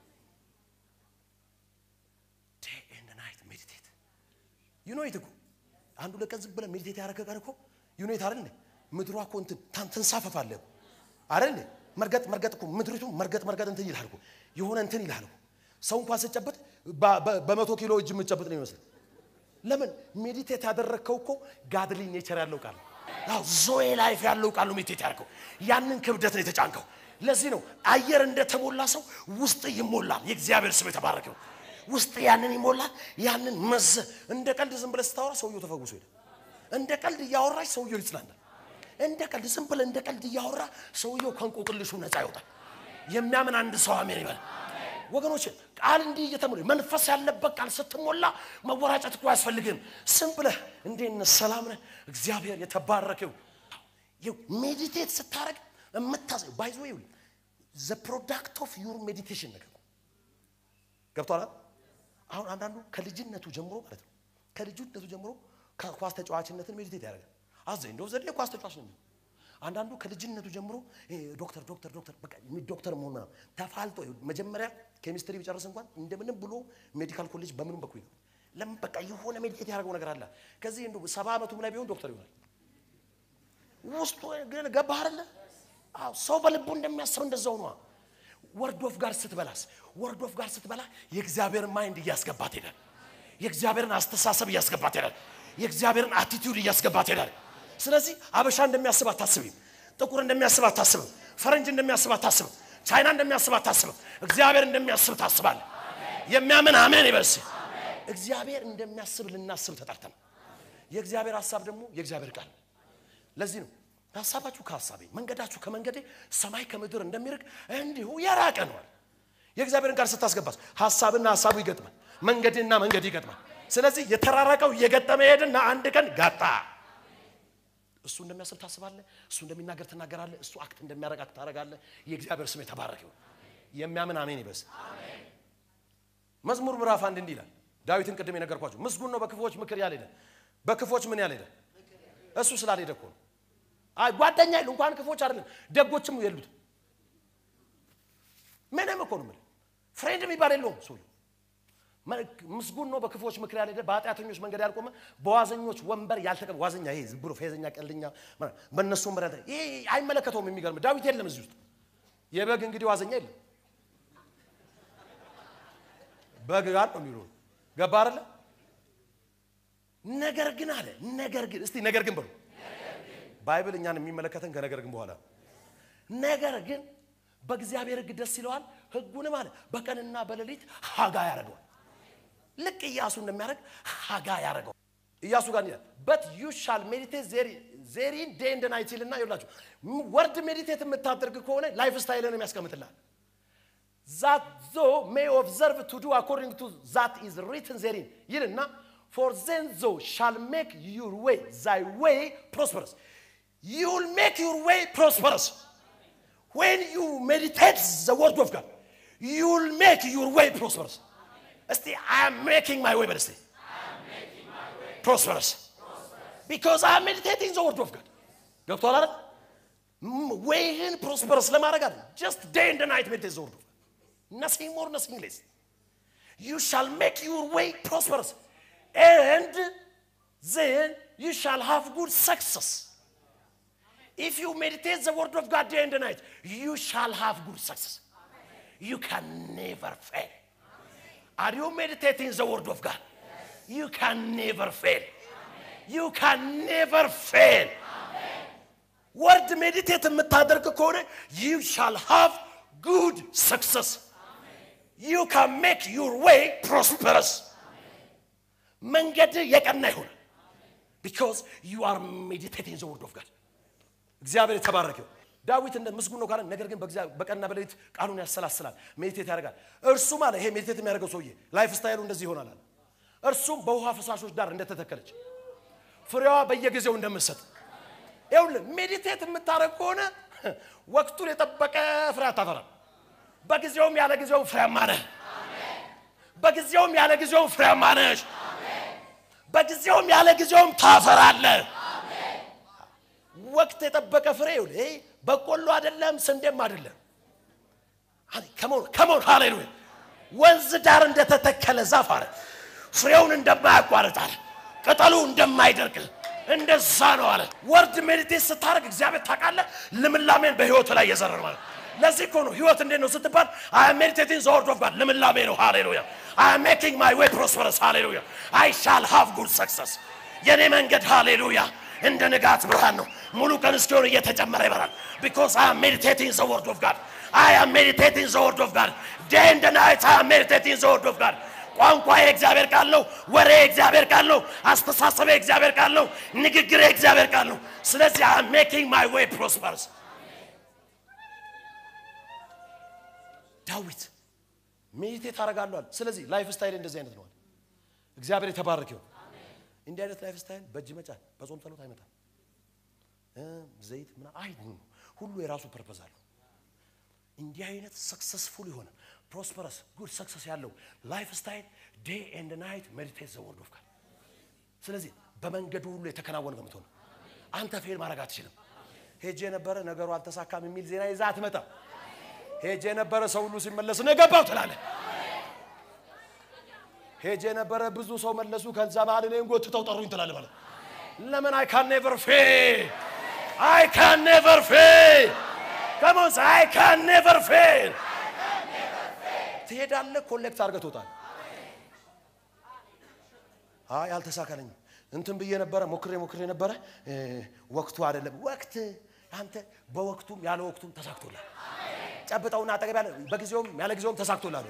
ዴይ ኤንድ ናይት ሜዲቴት ዩ ኖ ኢት እኮ አንዱ ለቀን ዝም ብለህ ሜዲቴት ያደረገ ቀን እኮ ዩ ኖ ኢት አይደል እንዴ ምድሯ እኮ እንትን ታን- ትንሳፈፋለህ እኮ አይደል እንዴ መርገጥ መርገጥ እኮ ምድሪቱ መርገጥ መርገጥ እንትን ይልሃል እኮ የሆነ እንትን ይልሃል እኮ ሰው እንኳን ስጨበጥ በ- በ- በመቶ ኪሎ እጅ የምትጨብጥ ነው ይመስል ለምን ሜዲቴት ያደረግከው እኮ ጋድሊ ኔቸር ያለው ቃል ነው። አዎ ዞዌ ላይፍ ያለው ቃል ነው ሜዲቴት ያደርገው ያንን ክብደት ነው የተጫንከው ለዚህ ነው አየር እንደተሞላ ሰው ውስጥ ይሞላል የእግዚአብሔር ስም የተባረከው ውስጥ ያንን ይሞላል ያንን መዘ እንደ ቀልድ ዝም ብለህ ስታወራ ሰውየው ተፈውሶ ሄደ እንደ ቀልድ እያወራች ሰውየው ይጽናናል እንደ ቀልድ ዝም ብለህ እንደ ቀልድ እያወራ ሰውየው ከእንቆቅልሹ ነፃ ይወጣል የሚያምን አንድ ሰው አሜን ይበል ወገኖች ቃል እንዲህ እየተሞላ መንፈስ ያለበት ቃል ስትሞላ መወራጨት እኮ አያስፈልግም ስም ብለህ እንዴት ነህ ሰላም ነህ እግዚአብሔር የተባረከው ሜዲቴት ስታደረግ የምታዘ ባይዞ ይውል ዘ ፕሮዳክት ኦፍ ዩር ሜዲቴሽን ነገር ነው። ገብቶሃል አይደል? አሁን አንዳንዱ ከልጅነቱ ጀምሮ ማለት ነው ከልጅነቱ ጀምሮ ከኳስ ተጫዋችነትን ሜዲቴት ያደርጋል አዘ እንደው ዘዴ ኳስ ተጫዋች ነው የሚሆነው። አንዳንዱ ከልጅነቱ ጀምሮ ይሄ ዶክተር ዶክተር ዶክተር በቃ የሚ- ዶክተር መሆን ምናምን ተፋልጦ መጀመሪያ ኬሚስትሪ ቢጨርስ እንኳን እንደምንም ብሎ ሜዲካል ኮሌጅ በምንም በኩል ይገባል። ለምን በቃ የሆነ ሜዲቴት ያደርገው ነገር አለ። ከዚህ እንደው ሰባ ዓመቱም ላይ ቢሆን ዶክተር ይሆናል። ውስጡ ግን ገባህ አይደለ? አዎ ሰው በልቡ እንደሚያስብ እንደዛው ነው። ወርድ ኦፍ ጋር ስትበላስ ወርድ ኦፍ ጋር ስትበላ የእግዚአብሔርን ማይንድ እያስገባት ሄዳል። የእግዚአብሔርን አስተሳሰብ እያስገባት ሄዳል። የእግዚአብሔርን አቲቲዩድ እያስገባት ሄዳል። ስለዚህ አበሻ እንደሚያስብ አታስብም። ጥቁር እንደሚያስብ አታስብም። ፈረንጅ እንደሚያስብ አታስብም። ቻይና እንደሚያስብ አታስብም። እግዚአብሔር እንደሚያስብ ታስባል። የሚያምን አሜን ይበስ። እግዚአብሔር እንደሚያስብ ልናስብ ተጠርተን የእግዚአብሔር ሀሳብ ደግሞ የእግዚአብሔር ቃል ነው። ለዚህ ነው ሀሳባችሁ ከሀሳቤ መንገዳችሁ ከመንገዴ ሰማይ ከምድር እንደሚርቅ እንዲሁ የራቀ ነዋል። የእግዚአብሔርን ቃል ስታስገባስ ሀሳብና ሀሳቡ ይገጥማል፣ መንገድና መንገድ ይገጥማል። ስለዚህ የተራራቀው እየገጠመ ሄድና አንድ ቀን ጋጣ። እሱ እንደሚያስብ ታስባለህ፣ እሱ እንደሚናገር ትናገራለህ፣ እሱ አክት እንደሚያደርግ አክት ታደርጋለህ። የእግዚአብሔር ስም የተባረከ ይሁን። የሚያምን አሜን ይበስ። መዝሙር ምዕራፍ አንድ እንዲህ ይላል። ዳዊትን ቅድም የነገርኳቸው ምስጉን ነው በክፎች ምክር ያልሄደ በክፎች ምን ያልሄደ እሱ ስላልሄደ እኮ ነው። አይ ጓደኛ የሉ እንኳን ክፎች አይደለም ደጎችም የሉት ምንም እኮ ነው የምልህ ፍሬንድ የሚባል የለውም ሰውዬው ምስጉን ነው በክፎች ምክር ያልሄደ በኃጢአተኞች መንገድ ያልቆመ በዋዘኞች ወንበር ያልተቀመጠ ዋዘኛ ይሄ ዝም ብሎ ፌዘኛ ቀልደኛ ምናምን በእነሱ ወንበር ያልተ ይሄ አይመለከተውም የሚገርም ዳዊት የለም እዚህ ውስጥ የበግ እንግዲህ ዋዘኛ የለም በግ ጋር ነው የሚሉ ገባ አይደለ ነገር ግን አለ ነገር ግን እስቲ ነገር ግን በሉ ባይብል እኛን የሚመለከተን ከነገር ግን በኋላ ነገር ግን በእግዚአብሔር ሕግ ደስ ይለዋል ሕጉንም አለ በቀንና በሌሊት ሀጋ ያደርገዋል ልክ ኢያሱ እንደሚያደርግ ሀጋ ያደርገዋል ኢያሱ ጋር ይላል በት ዩ ሻል ሜዲቴት ዜሪን ዴይ ኤንድ ናይት ይልና ይላችሁ ወርድ ሜዲቴት የምታደርግ ከሆነ ላይፍ ስታይልን የሚያስቀምጥልሃል ዛት ዞ ሜይ ኦብዘርቭ ቱ ዱ አኮርዲንግ ቱ ዛት ኢዝ ሪትን ዜሪን ይልና ፎር ዘን ዞ ሻል ሜክ ዩር ዌይ ዛይ ዌይ ፕሮስፐረስ you will make your way prosperous. When you meditate the word of God, you will make your way prosperous. እስቲ I am making my way በል እስቲ prosperous. Because I am meditating the word of God. ገብቶሃል አይደል? ወይህን ፕሮስፐረስ ለማድረግ አለ just day and night meditate the word of God. Nothing more, nothing less. You shall make your way prosperous. And then you shall have good success. If you meditate the word of God day and night, you shall have good success. You can never fail. Are you meditating the word of God? You can never fail. You can never fail. ወርድ ሜዲቴት የምታደርግ ከሆነ you shall have good success. You can make your way prosperous. መንገድ የቀና ይሆን because you are meditating the word of God. እግዚአብሔር የተባረከ ይሁን። ዳዊት እንደ ምስጉን ነው ካለ ነገር ግን በእግዚአብሔር በቀንና በሌሊት ቃሉን ያሰላስላል፣ ሜዲቴት ያደርጋል። እርሱም አለ ይሄ ሜዲቴት የሚያደርገው ሰውዬ ላይፍ ስታይሉ እንደዚህ ይሆናል አለ። እርሱም በውሃ ፈሳሾች ዳር እንደተተከለች ፍሬዋ በየጊዜው እንደምትሰጥ ይኸውልህ ሜዲቴት የምታደርግ ከሆነ ወቅቱን የጠበቀ ፍሬ አታፈራም። በጊዜውም ያለ ጊዜውም ፍሬያማ ነህ። በጊዜውም ያለ ጊዜውም ፍሬያማ ነሽ። በጊዜውም ያለ ጊዜውም ታፈራለህ። ወቅት የጠበቀ ፍሬ ይኸውልህ፣ ይሄ በቆሎ አይደለም፣ ስንዴም አይደለም። ከሞን ከሞን ሃሌሉያ ወንዝ ዳር እንደተተከለ ዛፍ አለ ፍሬውን እንደማያቋርጥ አለ ቅጠሉ እንደማይደርቅ እንደዛ ነው አለ። ወርድ ሜዲቴት ስታደርግ እግዚአብሔር ታውቃለህ፣ ልምላሜን በህይወቱ ላይ የዘረር ማለት ለዚህ እኮ ነው ህይወት እንዴት ነው ስትባል አይ አም ሜዲቴቲንግ ዘ ወርድ ኦፍ ጋድ ልምላሜ ነው። ሃሌሉያ አይ አም ሜኪንግ ማይ ዌይ ፕሮስፐረስ ሃሌሉያ አይ ሻል ሃቭ ጉድ ሰክሰስ የኔ መንገድ ሃሌሉያ እንደ ንጋት ብርሃን ነው። ሙሉ ቀን እስኪሆን እየተጨመረ ይበራል። ቢኮዝ አይ አም ሜዲቴቲንግ ዘ ወርድ ኦፍ ጋድ አይ አም ሜዲቴቲንግ ዘ ወርድ ኦፍ ጋድ ዴይ ኤንድ ናይት አይ አም ሜዲቴቲንግ ዘ ወርድ ኦፍ ጋድ ቋንቋ የእግዚአብሔር ቃል ነው። ወሬ የእግዚአብሔር ቃል ነው። አስተሳሰብ የእግዚአብሔር ቃል ነው። ንግግር የእግዚአብሔር ቃል ነው። ስለዚህ አይ አም ሜኪንግ ማይ ዌይ ፕሮስፐርስ ዳዊት ሜዲቴት አደርጋለሁ አለ። ስለዚህ ላይፍ ስታይል እንደዚህ አይነት ነው አለ። እግዚአብሔር የተባረከ ይሁን። እንዲህ አይነት ላይፍ ስታይል በእጅ መጫን በጾም ጸሎት አይመጣም። እ ዘይት ምና አይ ሁሉ የራሱ ፐርፐዝ አለው። እንዲህ አይነት ሰክሰስፉል የሆነ ፕሮስፐረስ ጉድ ሰክሰስ ያለው ላይፍ ስታይል ዴይ ኤንድ ናይት ሜዲቴት ዘ ወርድ ኦፍ ጋድ። ስለዚህ በመንገዱ ሁሉ የተከናወነ ነው የምትሆነው። አንተ ፌል ማድረግ አትችልም። ሄጄ የነበረ ነገሩ አልተሳካም የሚል ዜና ይዛ አትመጣም። ሄጄ የነበረ ሰው ሁሉ ሲመለስ ነው የገባው ትላለህ። ሄጄ የነበረ ብዙ ሰው መለሱ፣ ከዛ መሀል እኔን ጎትተው ጠሩኝ ትላለህ ማለት ለምን አይ ካን ኔቨር ፌል አይ ካን ኔቨር ፌል ከሞን አይ ካን ኔቨር ፌል ትሄዳለህ፣ ኮሌክት አድርገህ ትወጣለህ። አይ አልተሳካለኝም፣ እንትን ብዬ ነበረ፣ ሞክሬ ሞክሬ ነበረ፣ እ ወቅቱ አይደለም። ወቅት አንተ በወቅቱም ያለ ወቅቱም ተሳክቶላል። ጨብጠውና አጠገብ ያለ በጊዜውም ያለ ጊዜውም ተሳክቶላል።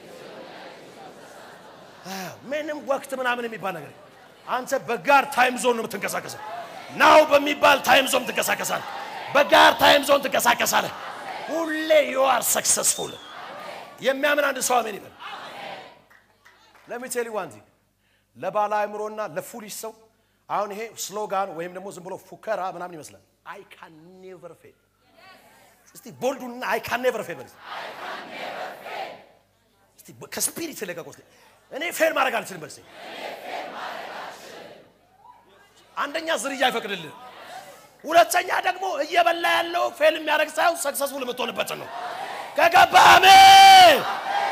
አዎ፣ ምንም ወቅት ምናምን የሚባል ነገር አንተ በጋር ታይም ዞን ነው የምትንቀሳቀሰው። ናው በሚባል ታይም ዞን ትንቀሳቀሳለህ። በጋር ታይም ዞን ትንቀሳቀሳለህ። ሁሌ ዩ አር ሰክሰስፉል። የሚያምን አንድ ሰው አሜን ይበል። ለሚቴሊ ዋንቲ ለባለ አእምሮና ለፉሊሽ ሰው አሁን ይሄ ስሎጋን ወይም ደግሞ ዝም ብሎ ፉከራ ምናምን ይመስላል። አይ ካን ኔቨር ፌል። እስቲ ቦልዱና አይ ካን ኔቨር ፌል በል እስቲ ከስፒሪት ለቀቁ። እስቲ እኔ ፌል ማድረግ አልችልም በል እስቲ። አንደኛ ዝርያ አይፈቅድልህ። ሁለተኛ ደግሞ እየበላ ያለው ፌል የሚያደርግ ሳይሆን ሰክሰስፉል የምትሆንበትን ነው። ከገባህ አሜን።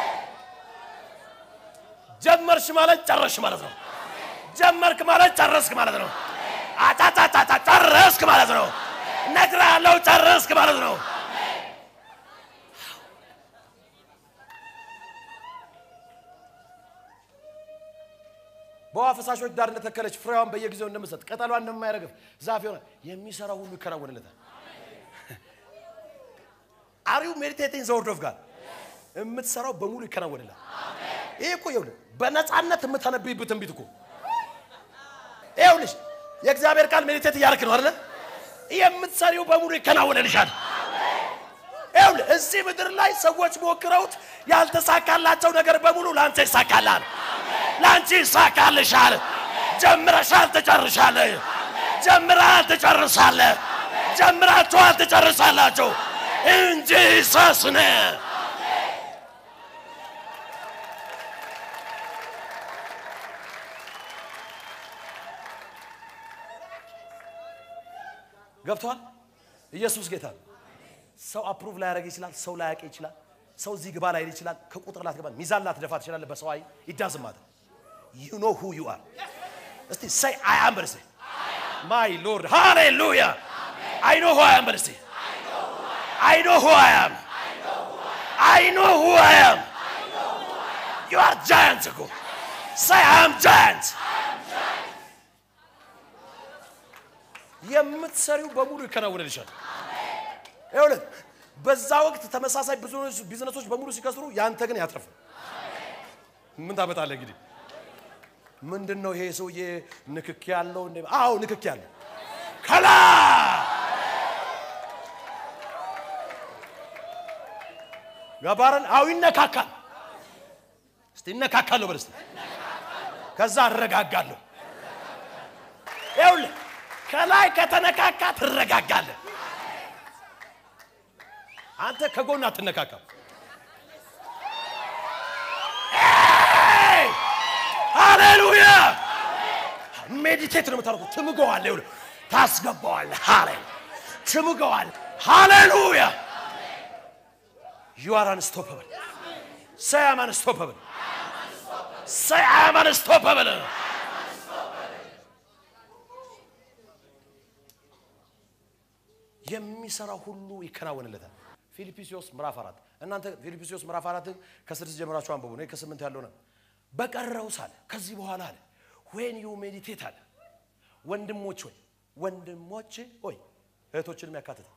ጀመርሽ ማለት ጨረስሽ ማለት ነው። ጀመርክ ማለት ጨረስክ ማለት ነው። አጣጣጣጣ ጨረስክ ማለት ነው። እነግርሃለሁ ጨረስክ ማለት ነው። በውሃ ፈሳሾች ዳር እንደተከለች ፍሬዋን በየጊዜው እንደምትሰጥ ቅጠሏን እንደማይረግፍ ዛፍ የሆነ የሚሰራው ሁሉ ይከናወንለታል። አሪው ሜዲቴቲንግ ዘ ወርድ ኦፍ ጋድ የምትሰራው በሙሉ ይከናወንላል። ይሄ እኮ ይኸውልህ በነፃነት የምታነብይበት ትንቢት እኮ ይኸውልሽ የእግዚአብሔር ቃል ሜዲቴት እያደረክ ነው አይደለ? የምትሰሪው በሙሉ ይከናወንልሻል። ይኸውልህ እዚህ ምድር ላይ ሰዎች ሞክረውት ያልተሳካላቸው ነገር በሙሉ ለአንተ ይሳካላል። ለአንቺ ይሳካልሻል። ጀምረሻል፣ ትጨርሻለህ። ጀምረሃል፣ ትጨርሳለህ። ጀምራችኋል፣ ትጨርሳላችሁ እንጂ ሰስነ ገብቷል። ኢየሱስ ጌታ ነው። ሰው አፕሩቭ ላያደርግ ይችላል። ሰው ላያውቅ ይችላል። ሰው እዚህ ግባ ላይል ይችላል። ከቁጥር ላትገባ ሚዛን ላትደፋ ትችላለህ። በሰው አይ ይዳዝም ማለት ዩ ኖ ሁ ዩ አር። እስቲ ሰይ አይ አም በርሴ ማይ ሎርድ ሃሌሉያ አይ ኖ ሁ አይ አም በርሴ አይ ኖ ሁ አይ አም አይ ኖ ሁ አይ አም ዩ አር ጃያንት እኮ ሰይ አይ አም ጃያንት የምትሰሪው በሙሉ ይከናወንልሻል። ይኸውልህ በዛ ወቅት ተመሳሳይ ብዙ ቢዝነሶች በሙሉ ሲከስሩ ያንተ ግን ያትርፍ። ምን ታመጣለህ እንግዲህ? ምንድን ነው ይሄ ሰውዬ ንክኪ ያለው? እንደ አዎ ንክኪ ያለው ከላ ገባረን አዎ ይነካካል። እስቲ ይነካካለሁ በል እስቲ። ከዛ አረጋጋለሁ። ይኸውልህ ከላይ ከተነካካ ትረጋጋለህ። አንተ ከጎን አትነካካም። ሃሌሉያ ሜዲቴት ነው የምታደርጉት። ትምገዋለህ፣ ይኸውልህ ታስገባዋለህ። ሃሌ ትምገዋለህ። ሃሌሉያ ዩ አር አንስቶፐብል ሰይ አም አንስቶፐብል ሰይ አም አንስቶፐብል የሚሰራው ሁሉ ይከናወንለታል። ፊልጵስዩስ ምዕራፍ አራት እናንተ ፊልጵስዩስ ምዕራፍ አራትን ከስድስት ጀምራችሁ አንብቡ። እኔ ከስምንት ያለው ነው። በቀረውስ አለ ከዚህ በኋላ አለ ዌን ዩ ሜዲቴት አለ ወንድሞች ሆይ ወንድሞች ሆይ እህቶችንም ያካትታል።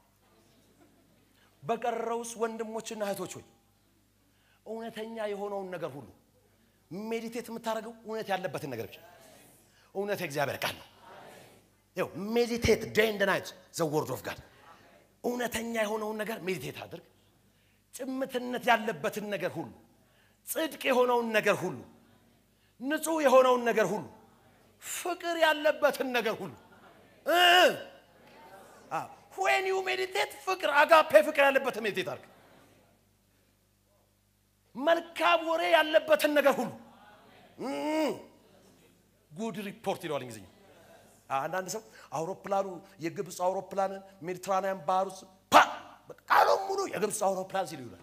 በቀረውስ ወንድሞችና እህቶች ሆይ እውነተኛ የሆነውን ነገር ሁሉ ሜዲቴት የምታደርገው እውነት ያለበትን ነገር ብቻ እውነት የእግዚአብሔር ቃል ነው። ይኸው ሜዲቴት ዴይ ኤንድ ናይት ዘ ወርድ ኦፍ ጋድ እውነተኛ የሆነውን ነገር ሜዲቴት አድርግ። ጭምትነት ያለበትን ነገር ሁሉ፣ ጽድቅ የሆነውን ነገር ሁሉ፣ ንጹሕ የሆነውን ነገር ሁሉ፣ ፍቅር ያለበትን ነገር ሁሉ ዌን ዩ ሜዲቴት ፍቅር አጋፔ ፍቅር ያለበትን ሜዲቴት አድርግ። መልካም ወሬ ያለበትን ነገር ሁሉ ጉድ ሪፖርት ይለዋል እንግሊዝኛ። አንዳንድ ሰው አውሮፕላኑ የግብፅ አውሮፕላንን ሜዲትራንያን ባህር ውስጥ ፓ ቃሉን ሙሉ የግብፅ አውሮፕላን ሲሉ ይውላል።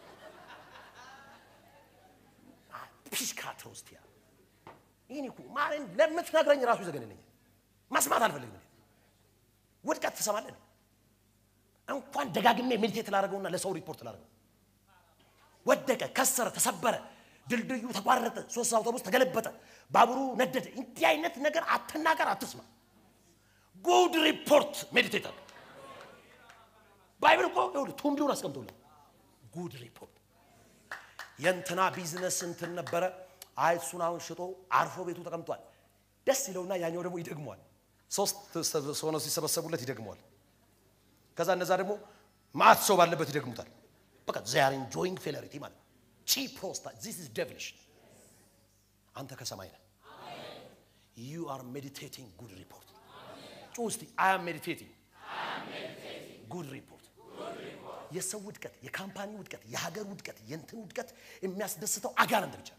ፒሽካ ትሮስቲያ ይህን እኮ ማርያም ለምትነግረኝ ራሱ ይዘገንነኛል። መስማት አልፈልግም። እኔ ውድቀት ትሰማለህ? እንኳን ደጋግሜ ሜዲቴት ላደርገውና ለሰው ሪፖርት ላደርገው ወደቀ፣ ከሰረ፣ ተሰበረ፣ ድልድዩ ተቋረጠ፣ ሶስት አውቶቡስ ተገለበጠ፣ ባቡሩ ነደደ። እንዲህ አይነት ነገር አትናገር፣ አትስማ። ጉድ ሪፖርት ሜዲቴት አለ። ባይብል እኮ ይኸውልህ ቱምቢውን አስቀምጦልህ ጉድ ሪፖርት የእንትና ቢዝነስ እንትን ነበረ። አይ እሱን አሁን ሽጦ አርፎ ቤቱ ተቀምጧል። ደስ ይለውና ያኛው ደግሞ ይደግመዋል። ሶስት ሆነው ሲሰበሰቡለት ይደግመዋል። ከዛ እነዛ ደግሞ ማት ሰው ባለበት ይደግሙታል። በቃ ዚያር ኢንጆይንግ ፌለሪቲ ማለት ቺ ፕሮስታ ዚስ ኢዝ ዴቪሊሽ። አንተ ከሰማይ ነህ። ዩ አር ሜዲቴቲንግ ጉድ ሪፖርት። ጩ እስቲ አይ አም ሜዲቴቲንግ ጉድ ሪፖርት። የሰው ውድቀት፣ የካምፓኒ ውድቀት፣ የሀገር ውድቀት፣ የእንትን ውድቀት የሚያስደስተው አጋንንት ብቻ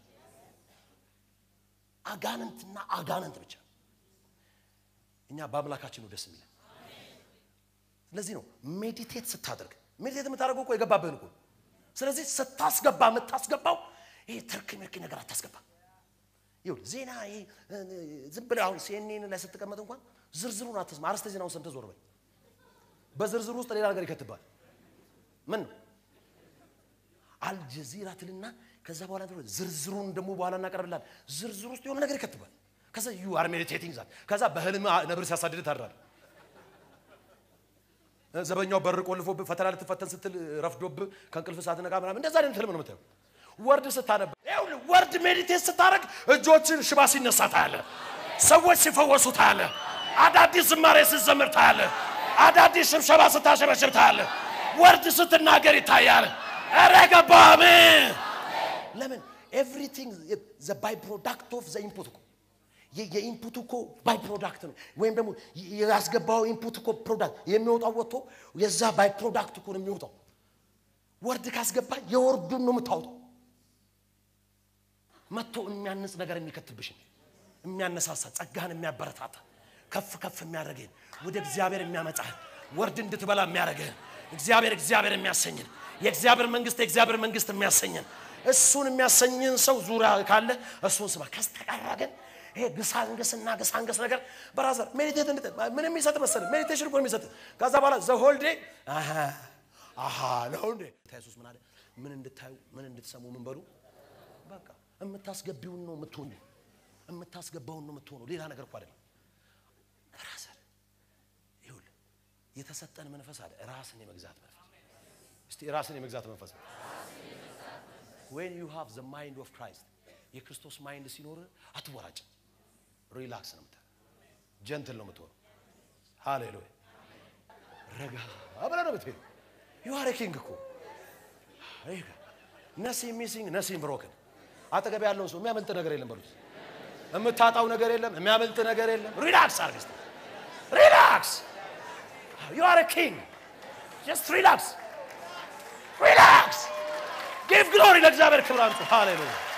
አጋንንትና አጋንንት ብቻ። እኛ በአምላካችን ነው ደስ የሚለን። ስለዚህ ነው ሜዲቴት ስታደርግ ሜዲቴት የምታደርገው እኮ የገባብህን እኮ። ስለዚህ ስታስገባ የምታስገባው ይሄ ትርክ ምርክ ነገር አታስገባ። ይኸውልህ ዜና ይሄ ዝም ብለህ አሁን ሲኤንኤን ላይ ስትቀመጥ እንኳን ዝርዝሩን አትስማ። አርዕስተ ዜናውን ሰምተህ ዞር በል። በዝርዝሩ ውስጥ ሌላ ነገር ይከትባል። ምን ነው አልጀዚራ ትልና ከዛ በኋላ ዝርዝሩን ደግሞ በኋላ እናቀርብላል። ዝርዝሩ ውስጥ የሆነ ነገር ይከትባል። ከዛ ዩ አር ሜዲቴቲንግ ዛት ከዛ በህልም ነብር ሲያሳድድ ታድራል። ዘበኛው በር ቆልፎብህ ፈተና ልትፈተን ስትል ረፍዶብህ ከእንቅልፍ ሳትነቃ ምናምን እንደዛ አይነት ህልም ነው የምታየው። ወርድ ስታነብ ይኸውልህ ወርድ ሜዲቴት ስታደርግ እጆችን ሽባ ሲነሳ ታያለህ። ሰዎች ሲፈወሱ ታያለህ። አዳዲስ ዝማሬ ስትዘምር ታያለህ። አዳዲስ ሽብሸባ ስታሸበሽብ ታያለህ። ወርድ ስትናገር ይታያል። ኧረ ገባህ? ለምን ኤቭሪቲንግ ዘ ባይ ፕሮዳክት ኦፍ ዘ ኢንፑት እኮ የ- የኢንፑት እኮ ባይ ፕሮዳክት ነው። ወይም ደግሞ የ- ያስገባው ኢንፑት እኮ ፕሮዳክት የሚወጣው ወጥቶ የዛ ባይ ፕሮዳክት እኮ ነው የሚወጣው። ወርድ ካስገባ የወርዱን ነው የምታወጣው። መጥቶ የሚያንጽ ነገር የሚከትብሽን የሚያነሳሳ ጸጋህን የሚያበረታታ ከፍ ከፍ የሚያደርግህን ወደ እግዚአብሔር የሚያመጣህን ወርድ እንድትበላ የሚያደርግህን እግዚአብሔር እግዚአብሔር የሚያሰኝን የእግዚአብሔር መንግስት የእግዚአብሔር መንግስት የሚያሰኝን እሱን የሚያሰኝን ሰው ዙሪያ ካለ እሱን ስማ። ከስተቀረ ግን ይሄ ግሳንግስና ግሳንግስ ነገር በራዘር ሜዲቴት እንድት ምን የሚሰጥ መሰለህ? ሜዲቴሽን እኮ ነው የሚሰጥ። ከዛ በኋላ ዘሆልዴ አሃ ነው እንዴ? ኢየሱስ ምን አለ? ምን እንድታዩ ምን እንድትሰሙ ምን በሉ በቃ የምታስገቢውን ነው የምትሆኑ፣ የምታስገባውን ነው የምትሆኑ። ሌላ ነገር እኮ አይደለም። ራስን ይኸውልህ የተሰጠን መንፈስ አለ፣ ራስን የመግዛት መንፈስ። እስቲ ራስን የመግዛት መንፈስ when you have the mind of Christ የክርስቶስ ማይንድ ሲኖር አትወራጭ፣ ሪላክስ ነው የምትሆነው፣ ጀንትል ነው የምትሆነው። ሃሌሉያ ረጋ ብለህ ነው የምትሄደው። you are a king እኮ ነሲንግ ሚሲንግ ነሲንግ ብሮክን አጠገብ ያለውን ሰው የሚያመልጥ ነገር የለም በሉት። የምታጣው ነገር የለም፣ የሚያመልጥ ነገር የለም። ሪላክስ አድርግ እስቲ ሪላክስ። ዩ አር ኪንግ ጀስት ሪላክስ ሪላክስ። ጊቭ ግሎሪ ለእግዚአብሔር ክብር አምጡ። ሃሌሉያ